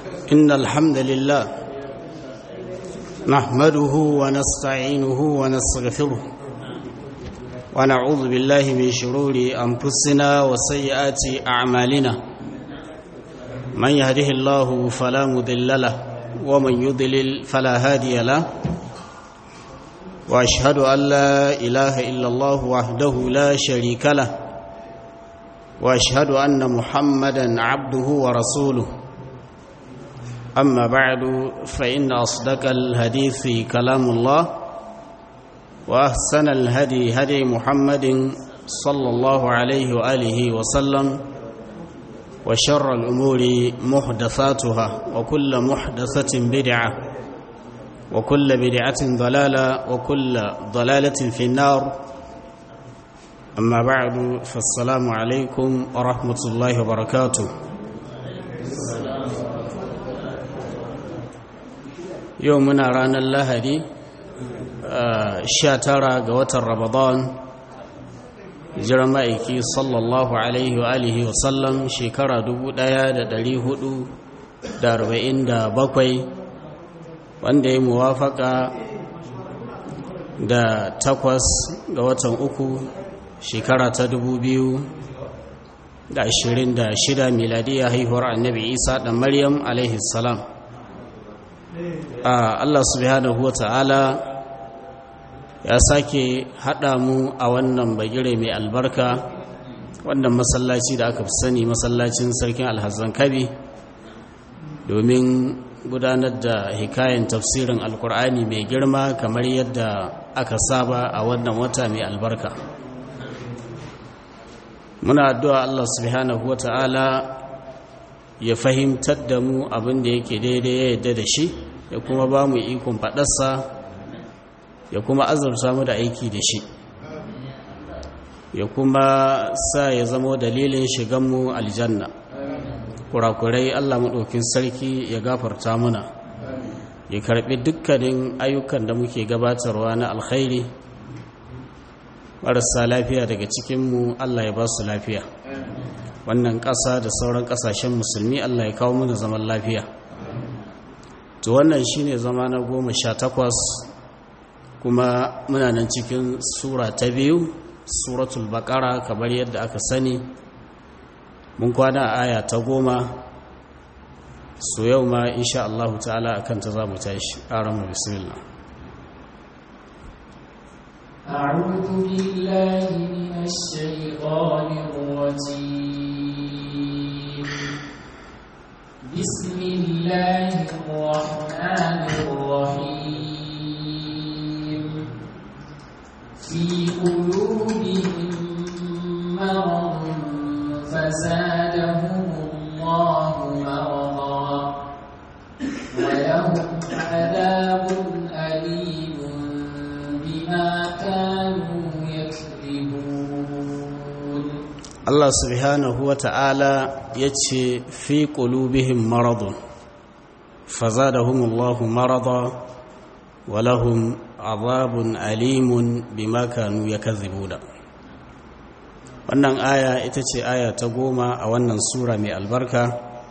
إن الحمد لله نحمده ونستعينه ونستغفره ونعوذ بالله من شرور أنفسنا وسيئات أعمالنا من يهده الله فلا مضل له ومن يضلل فلا هادي له وأشهد أن لا إله إلا الله وحده لا شريك له واشهد ان محمدا عبده ورسوله اما بعد فان اصدق الحديث كلام الله واحسن الهدي هدي محمد صلى الله عليه واله وسلم وشر الامور محدثاتها وكل محدثه بدعه وكل بدعه ضلاله وكل ضلاله في النار أما بعد فالسلام عليكم ورحمة الله وبركاته يومنا رانا اللهدي شاترا قوة رمضان جرمائكي صلى الله عليه وآله وسلم شكرا دبو دايا دا دلي هدو دا ربعين دا بقوي wanda ya muwafaka da takwas ga watan uku shekara ta dubu biyu da ashirin da shida miladiya haihuwar annabi isa da maryam alaihi salam allah subhanahu wa ta'ala ya sake haɗa mu a wannan bagire mai albarka wannan masallaci da aka fi sani masallacin sarkin alhazan kabi domin gudanar da hikayen tafsirin alkur'ani mai girma kamar yadda aka saba a wannan wata mai albarka muna addu'a Allah subhanahu wata'ala ya fahimtar da mu abin da yake daidai ya yadda da shi ya kuma ba mu ikon faɗarsa ya kuma azurta mu da aiki da shi ya kuma sa ya zamo dalilin shiganmu aljanna kurakurai Allah maɗaukin sarki ya gafarta muna ya karɓi dukkanin ayyukan da muke gabatarwa na alkhairi marasa lafiya daga cikinmu Allah ya ba su lafiya wannan ƙasa da sauran ƙasashen musulmi Allah ya kawo mana zaman lafiya to wannan shine zama na goma sha takwas kuma muna nan cikin sura ta biyu suratul baƙara kamar yadda aka sani mun kwana a aya ta goma so yau ma insha Allah ta'ala akan ta za mu tashi ƙaranmu bismillah أعوذ بالله من الشيطان الرجيم بسم الله الرحمن الرحيم في قلوبهم مرض فزادهم الله مرضا ولهم عذاب أليم بما كانوا يكذبون Allah subhanahu wa ta'ala ya ce fi ƙulubihin maradun fazadahumullahu marada walahum azabun alimun bima kanu yakazibuna wannan aya ita ce aya ta goma a wannan sura mai albarka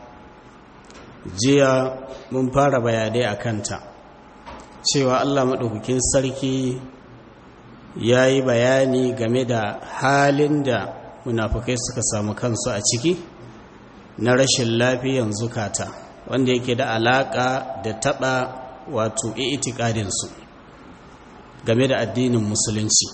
jiya mun fara bayanai a kanta cewa Allah maɗaukakin sarki ya yi bayani game da halin da munafukai suka samu kansu a ciki na rashin lafiyan zukata wanda yake da alaƙa da taɓa wato itikadinsu game da addinin musulunci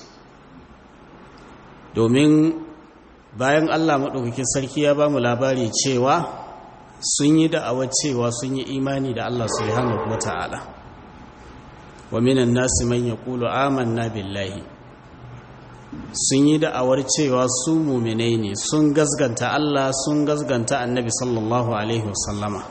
domin bayan allah maɗaukakin sarki ya ba mu labari cewa sun yi da'awar cewa sun yi imani da allah subhanahu wa ta'ala wa minan nasi man yaqulu amanna billahi sun yi da'awar cewa su muminai ne sun gasganta Allah sun gasganta annabi sallallahu alaihi wasallama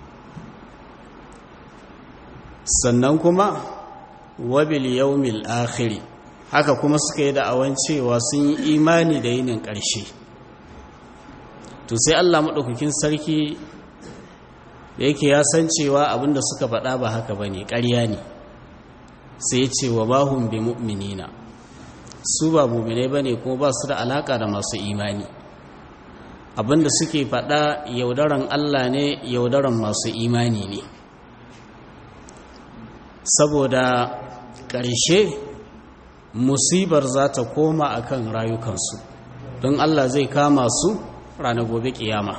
sannan kuma wabil yawmil akhiri haka kuma suka yi da'awan cewa sun yi imani da yinin ƙarshe to sai Allah maɗaukakin sarki da yake ya san cewa abinda suka faɗa ba haka bane ƙarya ne sai ya ce wa bahum bi mu'minina su ba muminai ba ne kuma ba su da alaka da masu imani abinda suke faɗa yaudaran Allah ne yaudaran masu imani ne saboda ƙarshe musibar za ta koma akan rayukansu don Allah zai kama su ranar gobe kiyama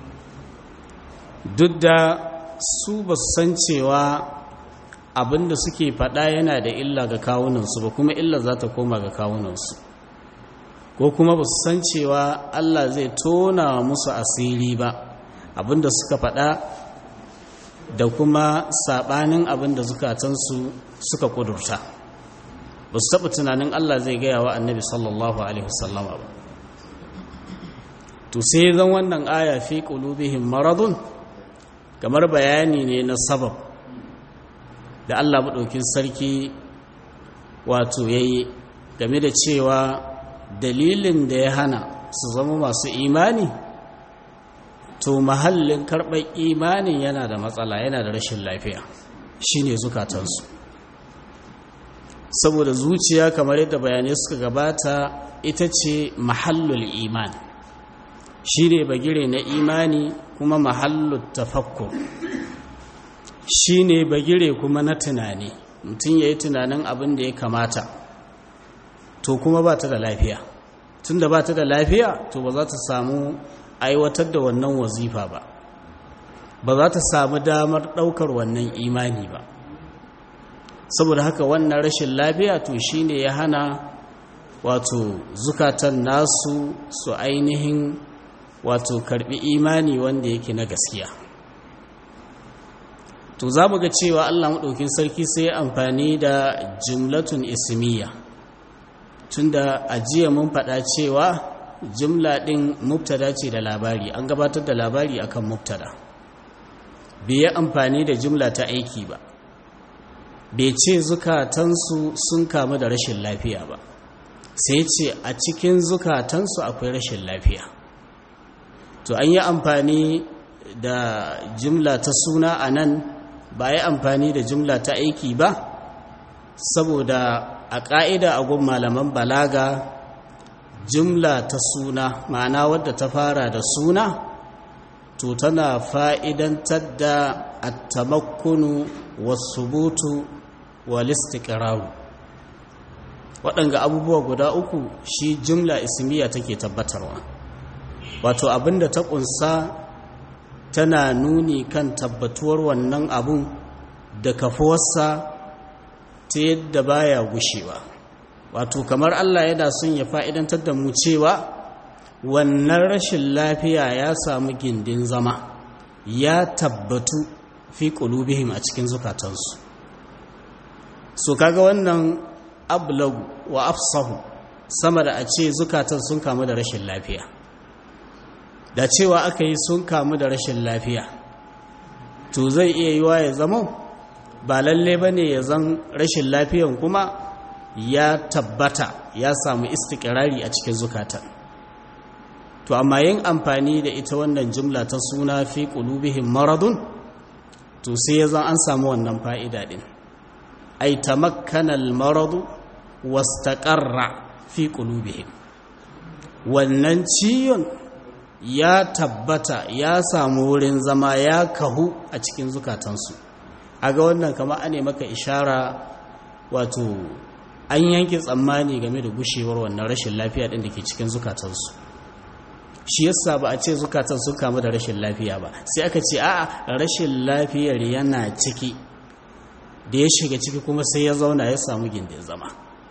duk da su ba su san cewa abinda suke faɗa yana da illa ga kawunansu ba kuma illa za ta koma ga kawunansu ko kuma ba su san cewa Allah zai tona musu asiri ba abinda suka faɗa da kuma saɓanin abinda zukatansu suka ƙudurta ba su taɓa tunanin Allah zai gaya wa annabi sallallahu alaihi wasallama ba to sai zan wannan aya fi qulubihim maradun kamar bayani ne na sabab da Allah maɗaukin sarki wato yayi game da cewa dalilin da ya hana su zama masu imani to mahallin karɓar imanin yana da matsala yana da rashin lafiya shine zukatansu saboda zuciya kamar yadda bayanai suka gabata ita ce mahallul iman shine bagire na imani kuma mahallul tafakkur shine bagire kuma na tunani mutum ya yi tunanin abin da ya kamata to kuma ba ta da lafiya tun da ba ta da lafiya to ba za ta samu aiwatar da wannan wazifa ba ba za ta samu damar ɗaukar wannan imani ba saboda haka wannan rashin lafiya to shine ya hana wato zukatan nasu su ainihin wato karbi imani wanda yake na gaskiya to za mu ga cewa allah maɗaukin sarki sai amfani da jimlatun ismiya tunda a jiya mun faɗa cewa jimla ɗin mubtada ce da labari an gabatar da labari akan mubtada bai yi amfani da jimla ta aiki ba bai ce zukatansu sun kamu da rashin lafiya ba sai ce a cikin zukatansu akwai rashin lafiya to an yi amfani da jimla ta suna a nan ba yi amfani da jimla ta aiki ba saboda a ƙa'ida a gun malaman balaga jimla ta suna ma'ana wadda ta fara da suna to tana fa'idantar da attamakkunu wasubutu walistiƙiraru waɗanga abubuwa guda uku shi jimla ismiya take tabbatarwa wato abinda ta ƙunsa tana nuni kan tabbatuwar wannan abun da kafuwarsa ta yadda baya gushewa wato kamar Allah yana son ya fa'idantar da mu cewa wannan rashin lafiya ya samu gindin zama ya tabbatu fi ƙulubihim a cikin zukatansu so kaga wannan ablagu wa afsahu sama da a ce zukatan sun kamu da rashin lafiya da cewa aka yi sun kamu da rashin lafiya to zai iya yiwa ya zama ba lalle ba ne ya zan rashin lafiyan kuma ya tabbata ya samu istikirari a cikin zukatan to amma yin amfani da ita wannan jumla ta suna fi qulubihim maradun to sai ya zan an samu wannan fa'ida din ay tamakkana al-maradu wastaqarra fi qulubihim wannan ciyon ya tabbata ya samu wurin zama ya kahu a cikin zukatansu a ga wannan kama ane maka ishara wato an yanke tsammani game da gushewar wannan rashin lafiya ɗin da ke cikin zukatansu shi yasa ba a ce zukatan sun kamu da rashin lafiya ba sai aka ce a'a rashin lafiyar yana ciki da ya shiga ciki kuma sai ya zauna ya samu gindin zama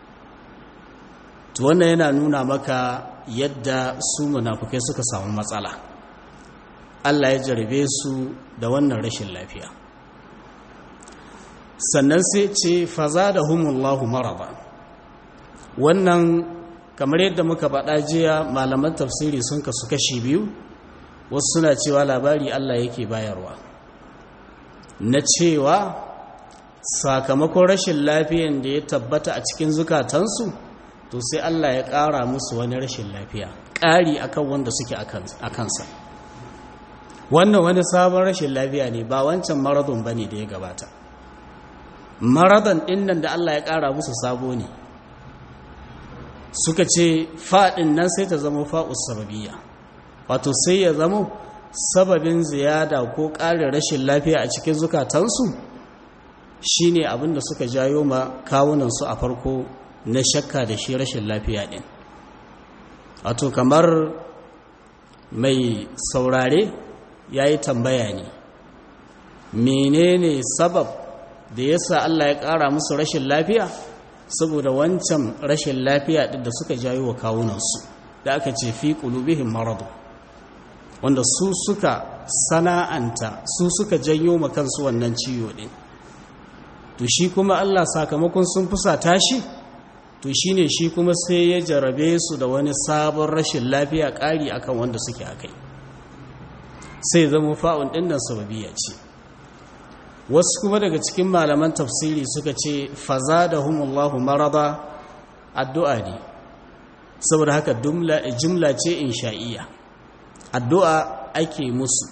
to wannan yana nuna maka yadda su munafukai suka samu matsala Allah ya jarabe su da wannan rashin lafiya sannan sai ce faza da humullahu maraba wannan kamar yadda muka faɗa jiya malaman tafsiri sun kasu kashi biyu wasu suna cewa labari Allah yake bayarwa na cewa sakamakon rashin lafiyan da ya tabbata a cikin zukatansu to sai Allah ya ƙara musu wani rashin lafiya ƙari akan wanda suke a kansa wannan wani sabon rashin lafiya ne ba wancan maradon ba ne da ya gabata maradon ɗinnan da Allah ya ƙara musu sabo ne suka ce faɗin nan sai ta zama fa'us sababiyya wato sai ya zamo sababin ziyada ko ƙarin rashin lafiya a cikin zukatansu shine abin da suka jayo ma kawunansu a farko na shakka da shi rashin lafiya ɗin wato kamar mai saurare ya yi tambaya ne menene sabab da yasa Allah ya ƙara musu rashin lafiya saboda wancan rashin lafiya ɗin da suka jayo wa kawunansu da aka ce fi ƙulubihin maradu wanda su suka sana'anta su suka janyo ma kansu wannan ciwo ɗin to shi kuma Allah sakamakon sun fusata shi to shine shi kuma sai ya jarabe su da wani sabon rashin lafiya ƙari akan wanda suke akai sai zama fa'un ɗin nan sababiya ce wasu kuma daga cikin malaman tafsiri suka ce faza da humullahu marada addu'a ne saboda haka jumla ce insha'iyya addu'a ake musu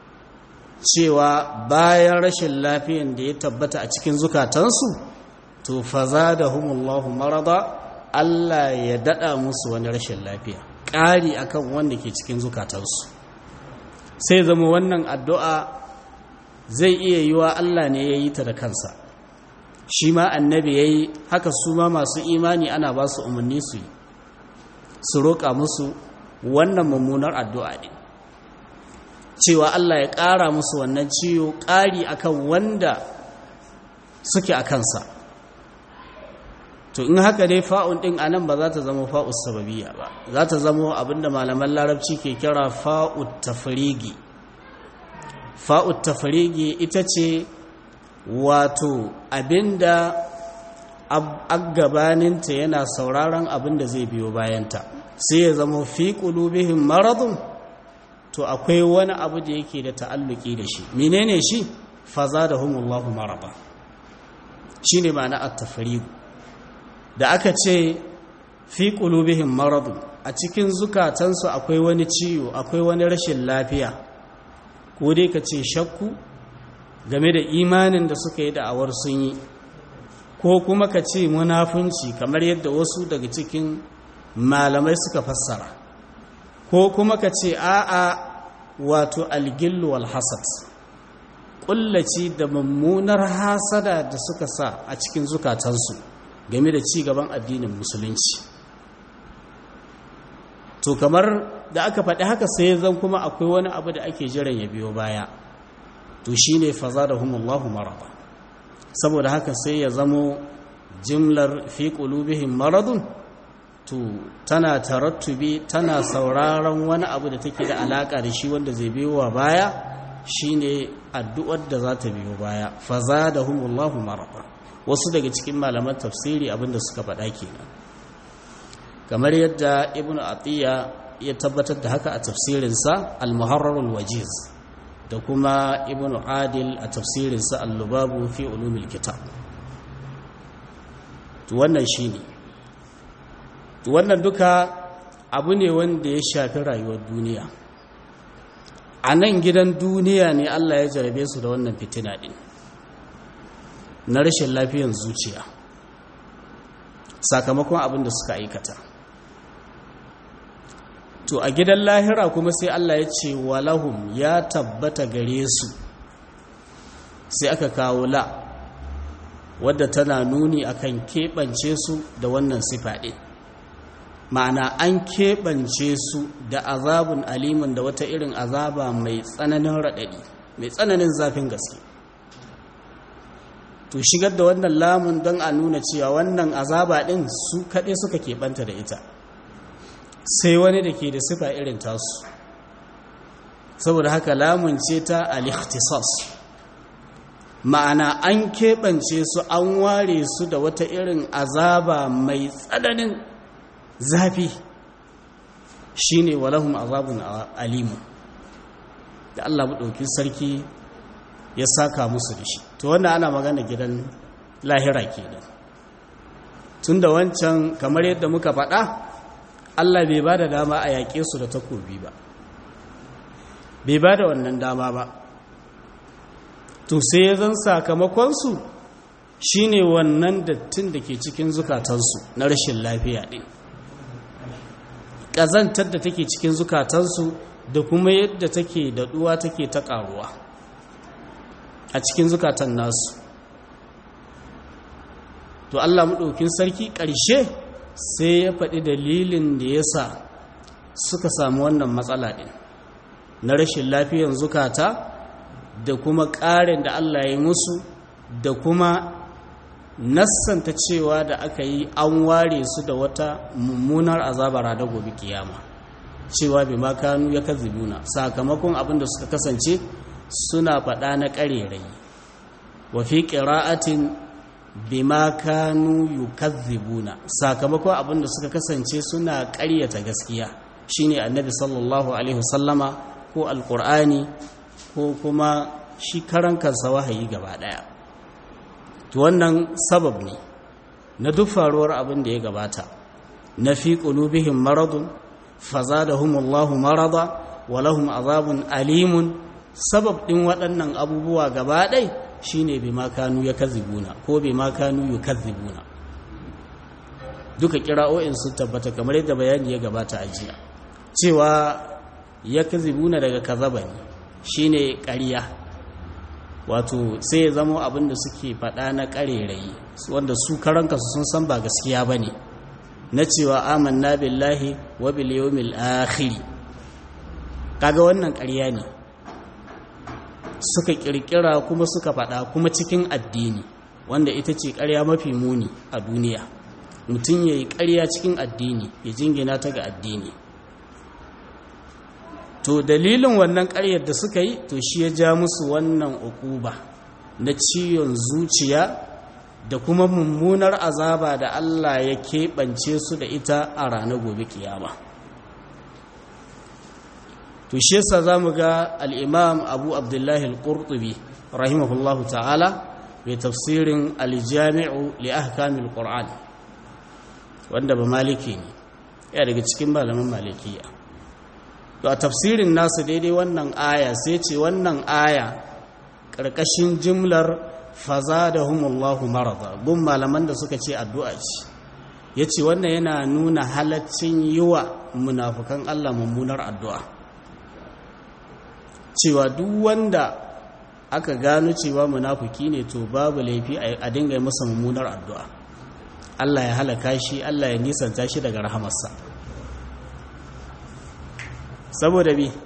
cewa bayan rashin lafiyan da ya tabbata a cikin zukatansu to faza da humullahu marada Allah ya dada musu wani rashin lafiya ƙari akan wanda ke cikin zukatansu sai zama wannan addu'a zai iya yi wa Allah ne ya yi ta da kansa shi ma annabi ya yi haka su ma masu imani ana ba su umarni su yi su roƙa musu wannan mummunar addu'a ne cewa Allah ya ƙara musu wannan ciwo ƙari akan wanda suke a kansa to in haka dai fa'un ɗin a nan ba za ta zama fa'us sababiya ba za ta zama abinda malaman larabci ke kira fa'ut tafrigi fa'ut tafrigi ita ce wato abinda gabaninta yana sauraron abinda zai biyo bayanta sai ya zama fi ƙulubihin maradun to akwai wani abu da yake da ta'alluki da shi menene shi faza da humullahu maraba shi ne ma'ana at-tafrigu da aka ce fi qulubihim maradu a cikin zukatansu akwai wani ciwo akwai wani rashin lafiya ko dai ka ce shakku game da imanin da suka yi da'awar sun yi ko kuma ka ce munafunci kamar yadda wasu daga cikin malamai suka fassara ko kuma ka ce a'a wato algillu wal hasad kullaci da mummunar hasada da suka sa a cikin zukatansu game da ci gaban addinin musulunci to kamar da aka faɗi haka sai zan kuma akwai wani abu da ake jiran ya biyo baya to shine fazadahumullahu marada saboda haka sai ya zamo jimlar fi qulubihim maradun to tana tarattubi tana sauraron wani abu da take da alaka da shi wanda zai biyo wa baya shine addu'ar da za ta biyo baya fazadahumullahu marada wasu daga cikin malaman tafsiri abinda suka faɗa kenan kamar yadda ibnu atiya ya tabbatar da haka a tafsirinsa al-muharrar al-wajiz da kuma ibnu adil a tafsirinsa al-lubabu fi ulumil kitab to wannan shine to wannan duka abu ne wanda ya shafi rayuwar duniya a nan gidan duniya ne Allah ya jarabe su da wannan fitina din na rashin lafiyan zuciya sakamakon abin da suka aikata to a gidan lahira kuma sai Allah ya ce walahum ya tabbata gare su sai aka kawo la wadda tana nuni akan keɓance su da wannan sifa ɗin ma'ana an keɓance su da azabun alimin da wata irin azaba mai tsananin raɗaɗi mai tsananin zafin gaske to shigar da wannan lamun don a nuna cewa wannan azaba ɗin su kaɗai suka keɓanta da ita sai wani da ke da sifa irin tasu saboda haka lamun ce ta al-ikhtisas ma'ana an keɓance su an ware su da wata irin azaba mai tsananin zafi shine walahum azabun alimu da Allah maɗauki sarki ya saka musu da shi to wannan ana magana gidan lahira kenan tunda wancan kamar yadda muka faɗa Allah bai ba da dama a yaƙe su da takobi ba bai ba da wannan dama ba to sai ya zan sakamakonsu shi ne wannan dattin da ke cikin zukatansu na rashin lafiya ɗin ƙazantar da take cikin zukatansu da kuma yadda take daɗuwa take ta ƙaruwa a cikin zukatan nasu to Allah maɗaukin sarki ƙarshe sai ya faɗi dalilin da ya sa suka samu wannan matsala ɗin na rashin lafiyan zukata da kuma ƙarin da Allah ya yi musu da kuma nassanta cewa da aka yi an ware su da wata mummunar azabara da gobe kiyama cewa bi makanu ya kazibuna sakamakon abin da suka kasance suna faɗa na ƙarerai wa fi ƙira'atin bima kanu yukazzibuna sakamakon abin da suka kasance suna ƙaryata gaskiya shine annabi sallallahu alaihi wasallama ko alqur'ani ko kuma shi karan kansa wahayi gaba daya to wannan sabab ne na duk faruwar abin da ya gabata na fi qulubihim maradun fazadahumullahu marada wa lahum azabun alimun sabab din waɗannan abubuwa gaba ɗaya shine bima kanu yakazibuna ko bima kanu yukazzibuna duka kira'o'in sun tabbata kamar yadda bayani ya gabata a jiya cewa yakazibuna daga kazaba ne shine ƙarya wato sai ya zama abin da suke faɗa na ƙarerayi wanda su karanka sun san ba gaskiya ba ne na cewa amanna billahi wa bil yawmil akhir kaga wannan ƙarya ne suka kirkira kuma suka faɗa kuma cikin addini wanda ita ce ƙarya mafi muni a duniya mutum ya yi ƙarya cikin addini ya jingina ta ga addini to dalilin wannan ƙaryar da suka yi to shi ya ja musu wannan ukuba na ciwon zuciya da kuma mummunar azaba da Allah ya keɓance su da ita a ranar gobe kiyama. to shi yasa zamu ga al-imam Abu Abdullah al-Qurtubi rahimahullahu ta'ala mai tafsirin al-Jami'u li ahkam al-Qur'an wanda ba maliki ne ya daga cikin malaman malikiya to a tafsirin nasu daidai wannan aya sai ce wannan aya karkashin jimlar fazadahumullahu marada gun malaman da suka ce addu'a ce yace wannan yana nuna halaccin yiwa munafukan Allah mummunar addu'a cewa duk wanda aka gano cewa munafuki ne to babu laifi a dinga masa mummunar addu'a Allah ya halaka shi Allah ya nisanta shi daga rahamarsa saboda bi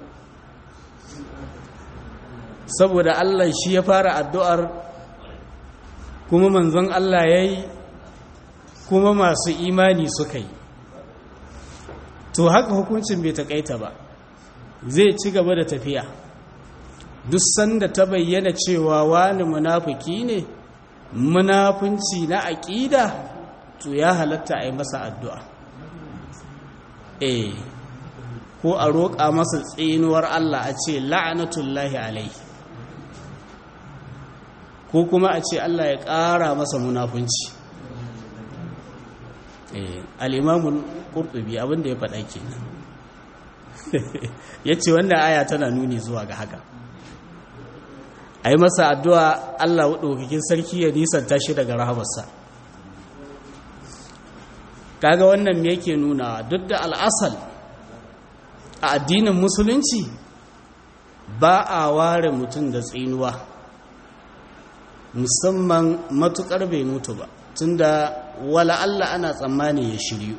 saboda Allah shi ya fara addu'ar kuma manzon Allah ya yi kuma masu imani suka yi to haka hukuncin bai taƙaita ba zai ci gaba da tafiya duk sanda ta bayyana cewa wani munafiki ne munafunci na aƙida to ya halatta a yi masa addu'a eh ko a roƙa masa tsinuwar Allah a ce la'anatullahi alai ko kuma a ce Allah ya ƙara masa munafunci eh al'imamun ƙurɗubi abinda ya faɗa ke ya ce wannan aya tana nuni zuwa ga haka a yi masa addu'a Allah ɗaukakin sarki ya nisanta shi daga rahamarsa kaga wannan me yake nuna duk da al'asal a addinin musulunci ba a ware mutum da tsinuwa musamman matukar bai mutu ba tunda wala Allah ana tsammani ya shiryu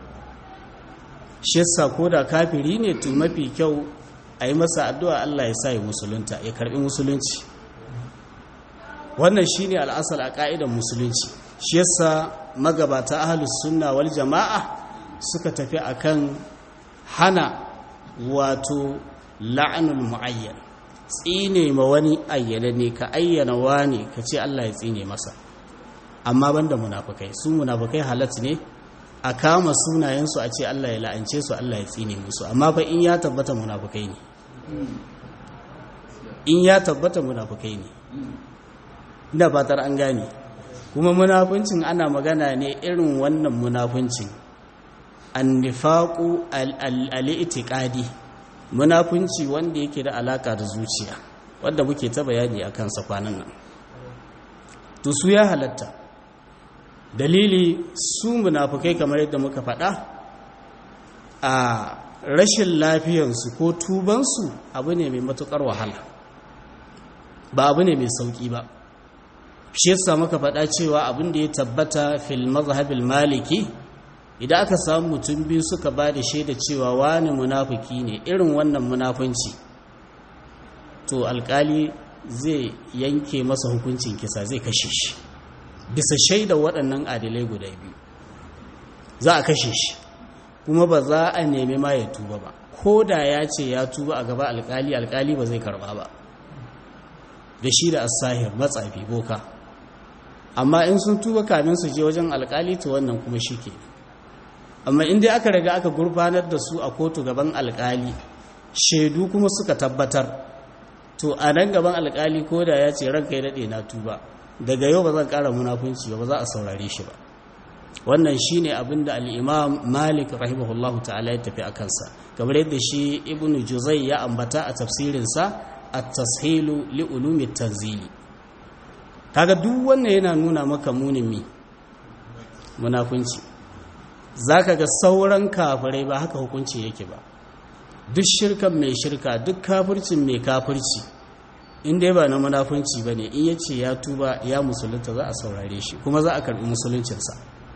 shi yasa ko da kafiri ne tun mafi kyau a yi masa addu'a Allah ya sa ya musulunta ya karbi musulunci wannan shi ne al'asal a ƙa'idan musulunci shi yasa magabata ahalus sunna wal jama'a suka tafi akan hana wato la'anul mu'ayyan tsine ma wani ayyana ne ka ayyana wani ka ce Allah ya tsine masa amma banda munafukai su munafukai halat ne a kama sunayensu a ce Allah ya la'ance su Allah ya tsine musu amma fa in ya tabbata munafukai ne in ya tabbata munafukai ne ina fatar an gane kuma munafuncin ana magana ne irin wannan munafuncin annifaqu al-i'tiqadi munafunci wanda yake da alaka da zuciya wanda muke ta bayani akan sa kwanan nan to su ya halatta dalili su munafukai kamar yadda muka faɗa a rashin lafiyansu ko tubansu abu ne mai matukar wahala ba abu ne mai sauki ba shi yasa muka faɗa cewa abin da ya tabbata fil mazhabil maliki idan aka samu mutum biyu suka ba da shaida cewa wani munafiki ne irin wannan munafunci to alkali zai yanke masa hukuncin kisa zai kashe shi bisa shaida waɗannan adilai guda biyu za a kashe shi kuma ba za a nemi ma ya tuba ba ko da ya ce ya tuba a gaba alkali alkali ba zai karba ba da shi da asahir matsafi boka amma in sun tuba kamin su je wajen alkali to wannan kuma shi ke amma in dai aka riga aka gurfanar da su a kotu gaban alkali shaidu kuma suka tabbatar to a nan gaban alkali ko da ya ce ranka ya daɗe na tuba daga yau ba zan ƙara munafunci ba ba za a saurare shi ba wannan shi ne abin da al'imam malik rahimahullahu ta'ala ya tafi a kansa kamar yadda shi ibn juzai ya ambata a tafsirinsa a tashilu li'ulumi tanzili kaga duk wannan yana nuna maka munin mi munafunci za ka ga sauran kafirai ba haka hukunci yake ba duk shirkan mai shirka duk kafircin mai kafirci in dai ba na munafunci ba ne in ya ce ya tuba ya musulunta za a saurare shi kuma za a karbi musuluncinsa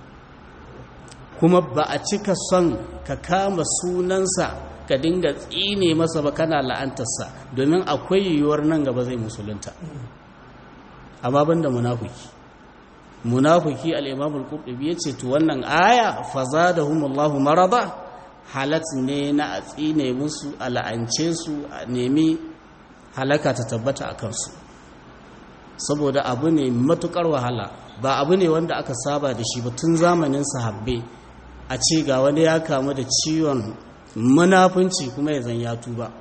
kuma ba a cika son ka kama sunansa ka dinga tsine masa ba kana la'antarsa domin akwai yiwuwar nan gaba zai musulunta amma banda munafiki munafiki al-imam al-qurtubi yace to wannan aya fazadahumullahu marada halat ne na a tsine musu a la'ance su a nemi halaka ta tabbata a kansu saboda abu ne matukar wahala ba abu ne wanda aka saba da shi ba tun zamanin sahabbai a ce ga wani ya kamu da ciwon munafunci kuma ya zan ya tuba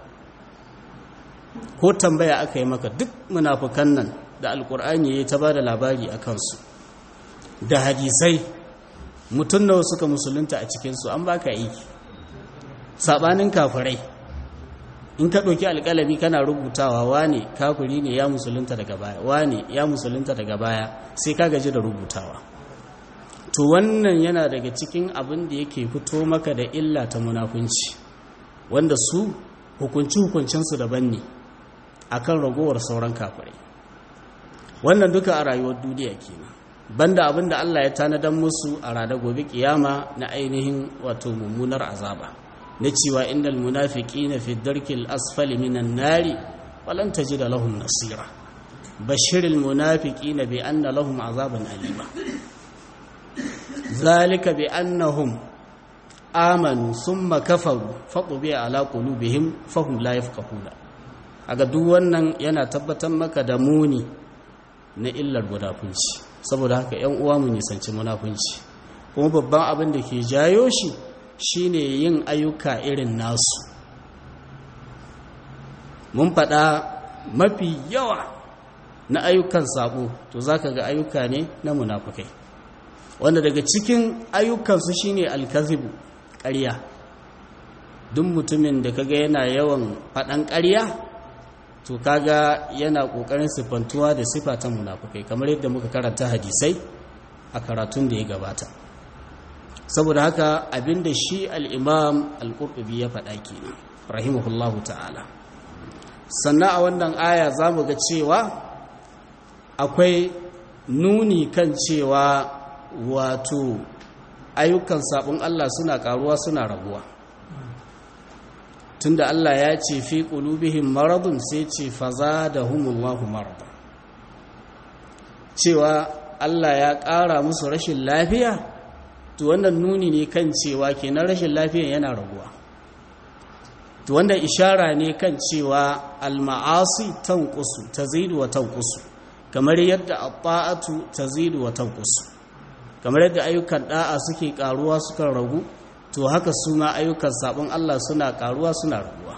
ko tambaya aka yi maka duk munafukan nan da alkur'ani ya ta ba da labari a kansu da hadisai mutum nawa suka musulunta a cikinsu an baka aiki sabanin kafirai in ka ɗauki alƙalami kana rubutawa wane kafiri ne ya musulunta daga baya wane ya musulunta daga baya sai ka gaji da rubutawa to wannan yana daga cikin abin da yake fito maka da illa ta munafunci wanda su hukunci-hukuncinsu daban ne akan ragowar sauran kafirai wannan duka a rayuwar duniya kenan banda abin da Allah ya tanadan musu a rada gobe kiyama na ainihin wato mummunar azaba na cewa innal munafiqina fi darkil asfali minan nari walan tajida lahum nasira bashiril munafiqina bi anna lahum azaban alima zalika bi annahum amanu summa kafaru fatubi ala qulubihim fahum la yafqahuna aga duk wannan yana tabbatar maka da muni na illar munafunci saboda haka yan uwa mu nisanci munafunci kuma babban abin da ke jayo shi shine yin ayyuka irin nasu mun faɗa mafi yawa na ayyukan sabo to zaka ga ayyuka ne na munafukai wanda daga cikin ayyukansu shine alkazibu ƙarya duk mutumin da kaga yana yawan faɗan ƙarya to kaga yana ƙoƙarin siffantuwa da sifa ta munafukai kamar yadda muka karanta hadisai a karatun da ya gabata saboda haka abinda shi al'imam al'urɓubi ya faɗa kenan rahimahullahu ta'ala sannan a wannan aya za mu ga cewa akwai nuni kan cewa wato ayyukan sabon Allah suna karuwa suna raguwa tunda Allah ya ce fi qulubihim maradun sai ce fazadahumullahu marada cewa Allah ya ƙara musu rashin lafiya to wannan nuni ne kan cewa kenan rashin lafiya yana raguwa to wanda ishara ne kan cewa al-ma'asi tanqusu tazidu wa tanqusu kamar yadda at-ta'atu tazidu wa tanqusu kamar yadda ayyukan da'a suke karuwa suka ragu to haka su ma ayyukan sabon Allah suna karuwa suna raguwa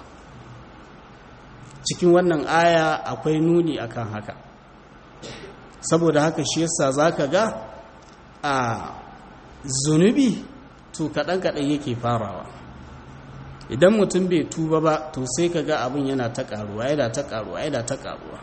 cikin wannan aya akwai nuni akan haka saboda haka shi yasa zaka ga a zunubi to kadan kadan yake farawa idan mutum bai tuba ba to sai ka ga abin yana ta karuwa yana ta karuwa yana ta karuwa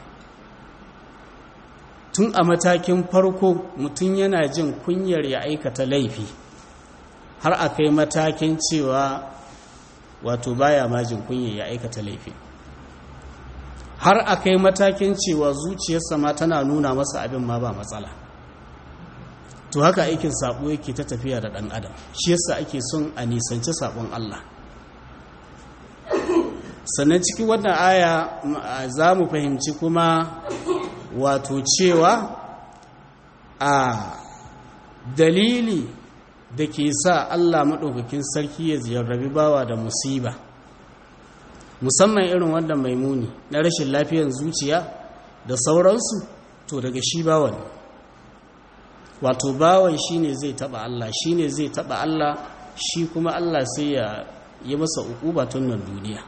tun a matakin farko mutum yana jin kunyar ya aikata laifi har a kai matakin cewa wato baya majin kunya ya aikata laifi har a kai matakin cewa zuciyarsa ma tana nuna masa abin ma ba matsala to haka aikin sabo yake ta tafiya da ɗan adam shi yasa ake son a nisanci sabon Allah sannan cikin wannan aya za mu fahimci kuma wato cewa a dalili da ke sa Allah maɗaukakin sarki ya ziyarrabi bawa da musiba musamman irin wanda mai muni na rashin lafiyar zuciya da sauransu to daga shi bawan wato bawan shi ne zai taɓa Allah shi ne zai taɓa Allah shi kuma Allah sai ya yi masa uquba tun nan duniya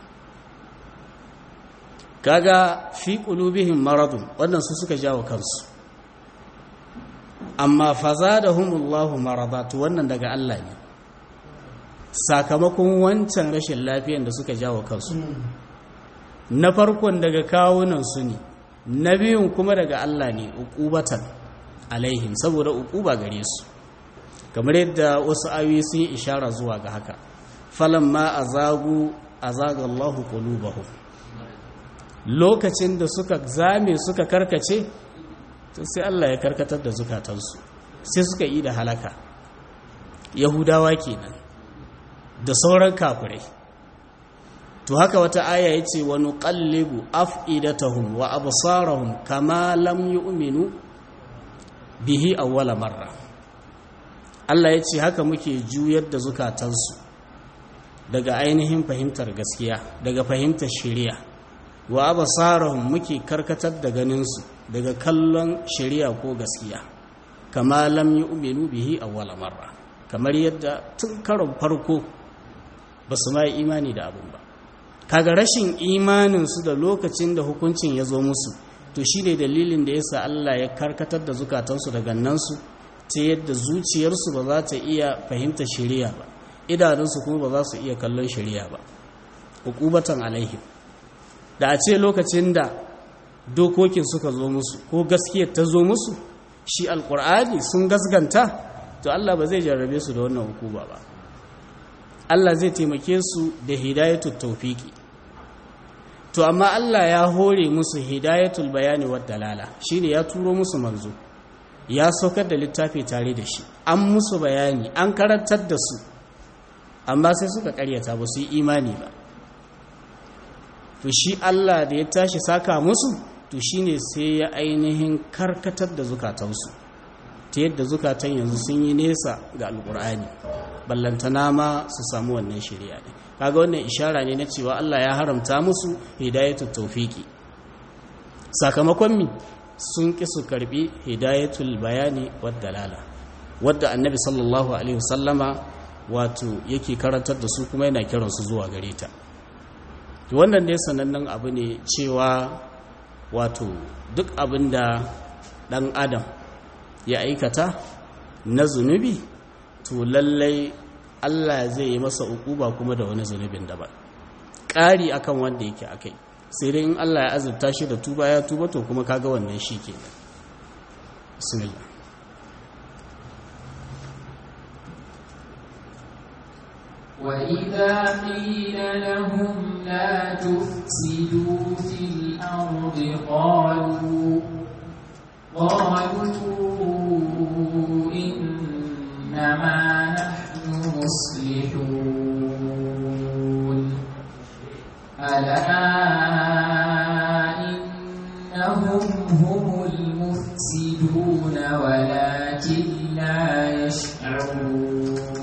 kaga fi qulubihim maradun wannan su suka jawo kansu amma fazadahumullahu maradatu wannan daga Allah ne sakamakon wancan rashin lafiyan da suka jawo kansu na farkon daga kawunan su ne na biyun kuma daga Allah ne uqubatan alaihim saboda uquba gare su kamar yadda wasu ayoyi sun yi ishara zuwa ga haka falamma azagu azaga Allahu qulubahum lokacin da suka zame suka karkace to sai Allah ya karkatar da zukatansu sai suka yi da halaka yahudawa kenan da sauran kafirai to haka wata aya yace wa nuqallibu af'idatahum wa absarahum kama lam yu'minu bihi awwala marra Allah yace haka muke juyar da zukatansu daga ainihin fahimtar gaskiya daga fahimtar shari'a wa abasarahum muke karkatar da ganinsu daga kallon shari'a ko gaskiya kama lam yu'minu bihi awwala marra kamar yadda tun karon farko ba su ma imani da abun ba kaga rashin imanin su da lokacin da hukuncin ya zo musu to shine dalilin da yasa Allah ya karkatar da zukatansu da gannansu ta yadda zuciyarsu ba za ta iya fahimta shari'a ba idanunsu kuma ba za su iya kallon shari'a ba hukubatan alaihim da a ce lokacin da dokokin suka zo musu ko gaskiyar ta zo musu shi alkur'ani sun gasganta to Allah ba zai jarrabe su da wannan hukuma ba Allah zai taimake su da hidayatul tawfiki to amma Allah ya hore musu hidayatul bayani wad dalala shine ya turo musu manzo ya saukar da littafi tare da shi an musu bayani an karantar da su amma sai suka karyata ba su yi imani ba to shi Allah da ya tashi saka musu to shine sai ya ainihin karkatar da zukatansu ta yadda zukatan yanzu sun yi nesa ga alkur'ani ballantana ma su samu wannan shari'a ne kaga wannan ishara ne na cewa Allah ya haramta musu hidayatul tawfiki sakamakon mi sun ki su karbi hidayatul bayani wad dalala wadda annabi sallallahu alaihi wasallama wato yake karantar da su kuma yana kiransu zuwa gare ta wannan dai sanannen abu ne cewa wato duk abin da ɗan adam ya aikata na zunubi to lallai allah zai yi masa ukuba kuma da wani zunubin daban ƙari akan wanda yake akai sai dai in allah ya azurta shi da tuba ya tuba to kuma kaga wannan shi ke bismillah وإذا قيل لهم لا تفسدوا في الأرض قالوا قالوا إنما نحن مصلحون ألا إنهم هم المفسدون ولكن لا يشعرون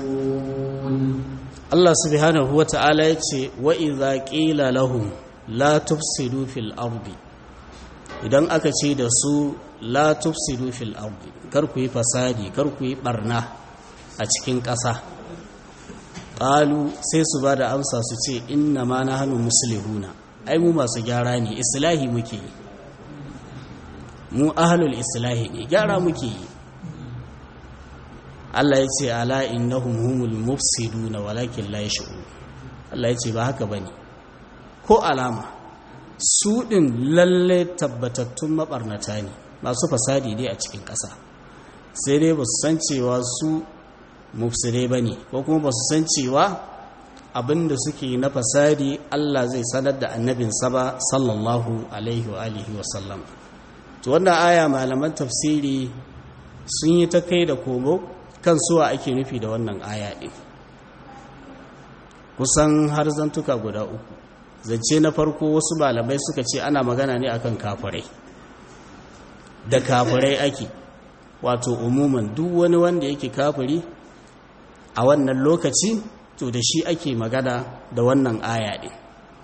Allah subhanahu wa ta'ala ya ce wa iza ƙila lahum la tufsidu fil ardi idan aka ce da su la tufsidu fil ardi kar ku yi fasadi kar ku yi barna a cikin ƙasa ƙalu sai su ba da amsa su ce inna ma na hannu musulihuna ai mu masu gyara ne islahi muke yi mu ahalul islahi ne gyara muke yi Allah ya ce ala innahum humul mufsiduna walakin la yash'urun Allah ya ce ba haka bane ko alama su din lalle tabbatattun mabarnata ne masu fasadi dai a cikin ƙasa sai dai ba su san cewa su mufsidai bane ko kuma ba su san cewa abinda suke na fasadi Allah zai sanar da annabinsa ba sallallahu alaihi wa alihi wa sallam to wannan aya malaman tafsiri sun yi ta kai da komo kan suwa ake nufi da wannan aya ɗin kusan har zantuka guda uku zance na farko wasu malamai suka ce ana magana ne akan kafirai da kafirai ake wato umuman duk wani wanda yake kafiri a wannan lokaci to da shi ake magana da wannan aya ɗin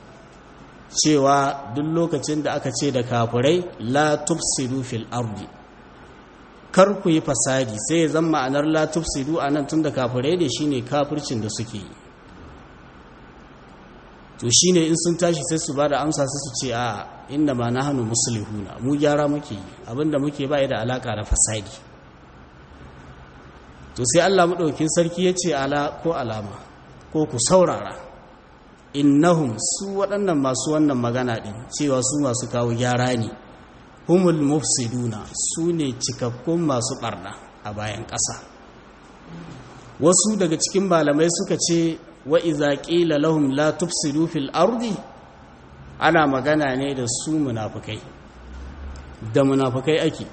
cewa duk lokacin da aka ce da kafirai la tufsidu fil ardi kar ku yi fasadi sai ya zama ma'anar la tufsidu a nan tun da kafirai ne shine kafircin da suke yi to shine in sun tashi sai su ba da amsa sai su ce a inda ma na hannu musulihuna mu gyara muke yi abinda muke ba da alaka da fasadi to sai allah maɗaukin sarki ya ce ala ko alama ko ku saurara innahum su waɗannan masu wannan magana ɗin cewa su masu kawo gyara ne humul mufsiduna su ne cikakkun masu ɓarna a bayan ƙasa wasu daga cikin malamai suka ce wa iza qila lahum la tufsidu fil ardi ana magana ne da su munafukai da munafukai ake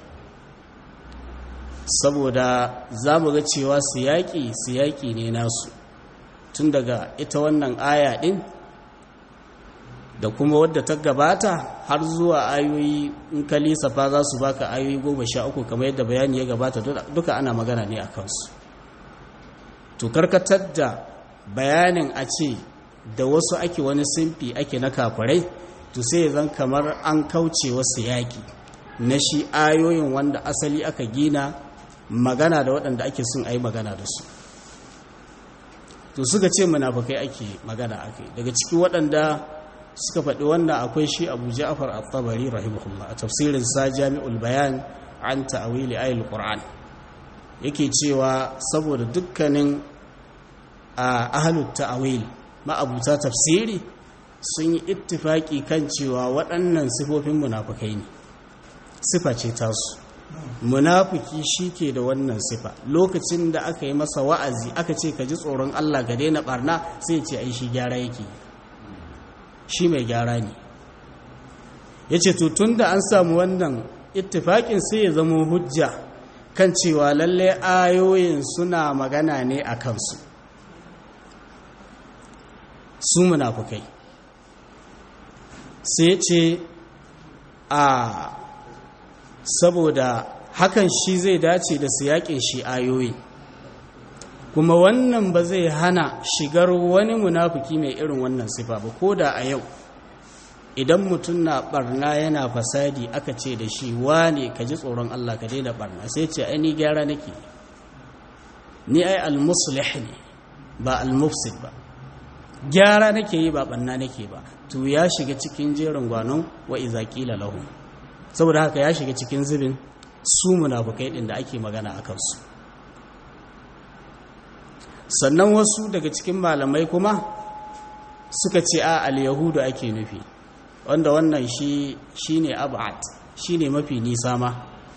saboda za mu ga cewa siyaki siyaki ne nasu tun daga ita wannan aya din da kuma wadda ta gabata har zuwa ayoyi in ka lissafa za su baka ayoyi goma sha uku kamar yadda bayani ya gabata duka ana magana ne a kansu to karkatar da bayanin a ce da wasu ake wani simfi ake na kafirai to sai zan kamar an kauce wasu yaƙi na shi ayoyin wanda asali aka gina magana da waɗanda ake sun ayi magana da su to suka ce munafukai ake magana ake daga cikin waɗanda suka faɗi wannan akwai shi abu ja'far at-tabari rahimahullah a tafsirin sa jami'ul bayan an ta'wili ayatul qur'an yake cewa saboda dukkanin a ahalut ta'awil ma'abuta tafsiri sun yi ittifaki kan cewa waɗannan sifofin munafukai ne sifa ce tasu munafiki ke da wannan sifa lokacin da aka yi masa wa'azi aka ce ka ji tsoron Allah ga daina barna sai ce ai shi gyara yake shi mai gyara ne yace to tunda an samu wannan ittifakin sai ya zama hujja kan cewa lalle ayoyin suna magana ne a kansu su munafukai sai ce a saboda hakan shi zai dace da su yaƙin shi ayoyi kuma wannan ba zai hana shigar wani munafuki mai irin wannan sifa ba ko da a yau idan mutum na barna yana fasadi aka ce da shi wane ka ji tsoron Allah ka daina barna sai ce ai ni gyara nake ni ai al-muslih ne ba al-mufsid ba gyara nake yi ba banna nake ba to ya shiga cikin jerin gwanon wa iza qila lahum saboda haka ya shiga cikin zubin su munafukai din da ake magana akan su sannan wasu daga cikin malamai kuma suka ce a al-yahudu ake nufi wanda wannan shi shine ab'ad shine mafi nisa ma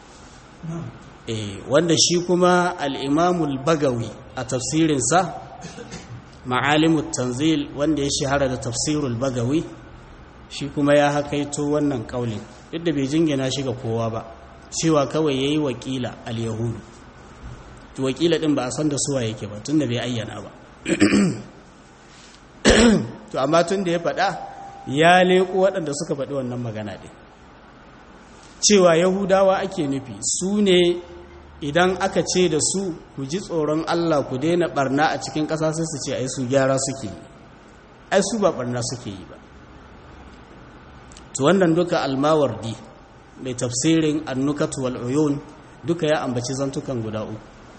eh wanda shi kuma al-imam al-bagawi a tafsirinsa ma'alimut tanzil wanda ya shahara da tafsirul bagawi shi kuma ya hakaito wannan kaulin duk da bai jingina shi ga kowa ba cewa kawai yayi wakila al-yahudu to wakila din ba a san da suwa yake ba tunda bai ayyana ba to amma tunda ya faɗa ya leko waɗanda suka faɗi wannan magana ɗin cewa yahudawa ake nufi su ne idan aka ce da su ku ji tsoron Allah ku daina barna a cikin ƙasa sai su ce ai su gyara suke yi ai su ba barna suke yi ba to wannan duka almawardi mai tafsirin annukatu wal uyun duka ya ambaci zantukan guda uku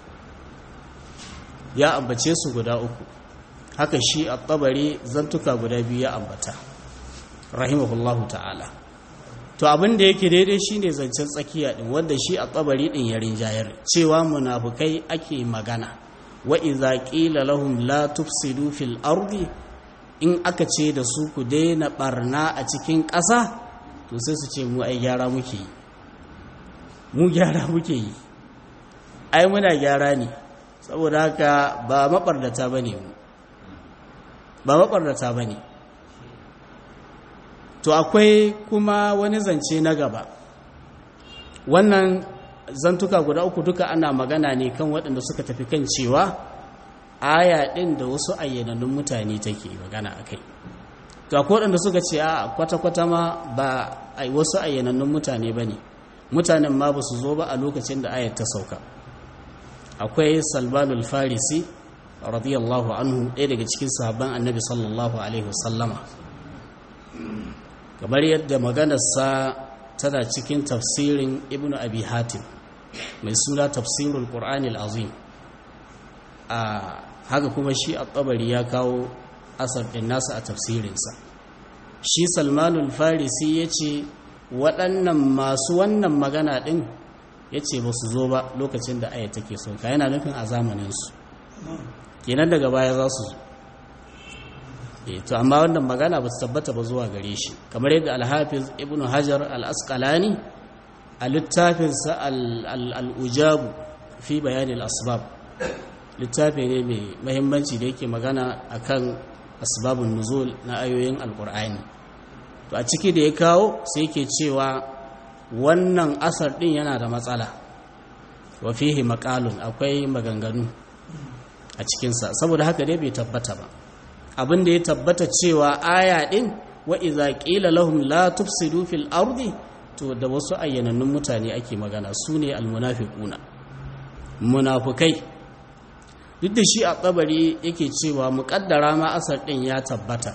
ya ambace su guda uku haka shi at-tabari zantuka guda biyu ya ambata rahimahullahu ta'ala to abin da yake daidai shine zancen tsakiya din wanda shi a tsabari din ya rinjayar cewa munafukai ake magana wa idza qila lahum la tufsidu fil ardi in aka ce da su ku daina barna a cikin ƙasa to sai su ce mu ai gyara muke yi mu gyara muke yi ai muna gyara ne saboda haka ba mabarnata bane mu ba maɓarnata ba ne to akwai kuma wani zance na gaba wannan zantuka guda uku duka ana magana ne kan waɗanda suka tafi kan cewa aya ɗin da wasu ayyanannun mutane take magana a kai to akwai waɗanda suka ce a kwata-kwata ma ba a wasu ayyanannun mutane ba ne mutanen ma ba su zo ba a lokacin da ayat ta sauka akwai salmanul farisi radiyallahu anhu ɗaya daga cikin sahabban annabi sallallahu alaihi wasallama kamar yadda maganarsa tana cikin tafsirin ibn abi hatim mai suna tafsirul qur'anil azim a haka kuma shi a tsabari ya kawo asar ɗin nasa a tafsirinsa shi salmanul farisi ya ce waɗannan masu wannan magana ɗin ya ce ba su zo ba lokacin da aya take sauka yana nufin a zamaninsu kenan daga baya za su zo to amma wannan magana ba su tabbata ba zuwa gare shi kamar yadda alhafiz ibn hajar al-asqalani a littafinsa al-ujabu fi bayanin asbab littafi ne mai mahimmanci da yake magana akan asbabun nuzul na ayoyin alkur'ani to a ciki da ya kawo sai yake cewa wannan asar din yana da matsala wa fihi maqalun akwai maganganu a cikinsa saboda haka dai bai tabbata ba abin da ya tabbata cewa aya din wa idza qila lahum la tufsidu fil ardi to da wasu ayyanannun mutane ake magana sune almunafiquna munafukai duk da shi a tsabari yake cewa muƙaddara ma asar ɗin ya tabbata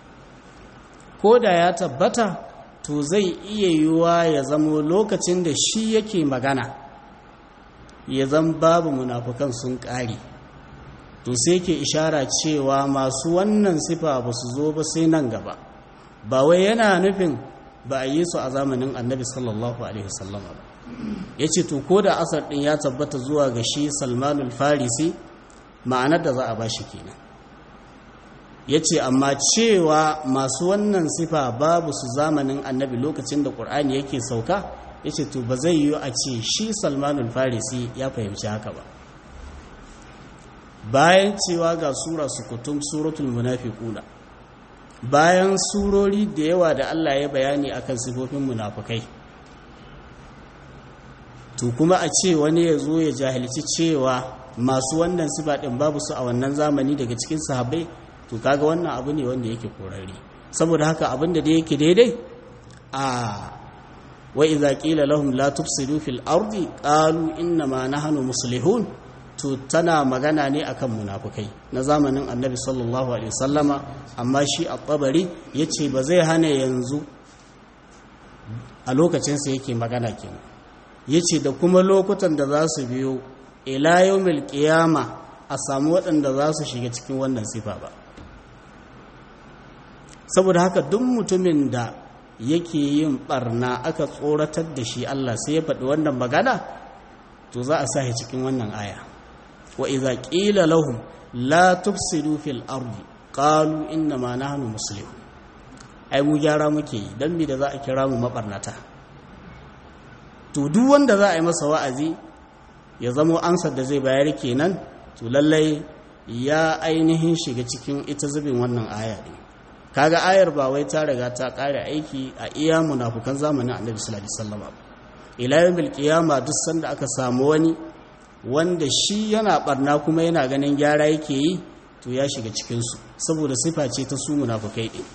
ko da ya tabbata to zai iya yiwuwa ya zamo lokacin da shi yake magana ya zan babu munafukan sun ƙari to sai ke ishara cewa masu wannan sifa ba su zo ba sai nan gaba ba wai yana nufin ba a yi su a zamanin annabi sallallahu alaihi wasallama ba ya ce to ko da asar ɗin ya tabbata zuwa ga shi salmanul farisi ma'anar da za a ba shi kenan ya ce amma cewa masu wannan sifa babu su zamanin annabi lokacin da ƙur'ani yake sauka ya ce to ba zai yiwu a ce shi salmanul farisi ya fahimci haka ba bayan cewa ga sura sukutum suratul munafiquna bayan surori da yawa da Allah ya bayani akan sifofin munafukai to kuma a ce wani ya zo ya jahilci cewa masu wannan sifa din babu su a wannan zamani daga cikin sahabbai to kaga wannan abu ne wanda yake korari saboda haka abin da yake daidai a wa idza qila lahum la tufsidu fil ardi qalu inna ma nahnu muslihun to tana magana ne akan munafukai na zamanin annabi sallallahu alaihi wasallama amma shi at-tabari yace ba zai hana yanzu a lokacin sa yake magana kenan yace da kuma lokutan da za su biyo ila yawmil qiyama a samu waɗanda za su shiga cikin wannan sifa ba saboda haka duk mutumin da yake yin barna aka tsoratar da shi Allah sai ya faɗi wannan magana to za a sa cikin wannan aya wa idza qila lahum la tufsidu fil ardi qalu inna ma nahnu muslimun ai mu gyara muke yi dan me da za a kira mu mabarnata to duk wanda za a yi masa wa'azi ya zamo ansar da zai bayar kenan to lallai ya ainihin shiga cikin ita zubin wannan aya din kaga ayar ba wai ta riga ta kare aiki a iya munafukan zamanin annabi sallallahu alaihi wasallam ila yawmil qiyama duk sanda aka samu wani wanda shi yana barna kuma yana ganin gyara yake yi to ya shiga cikinsu saboda sifa ce ta su munafukai ɗin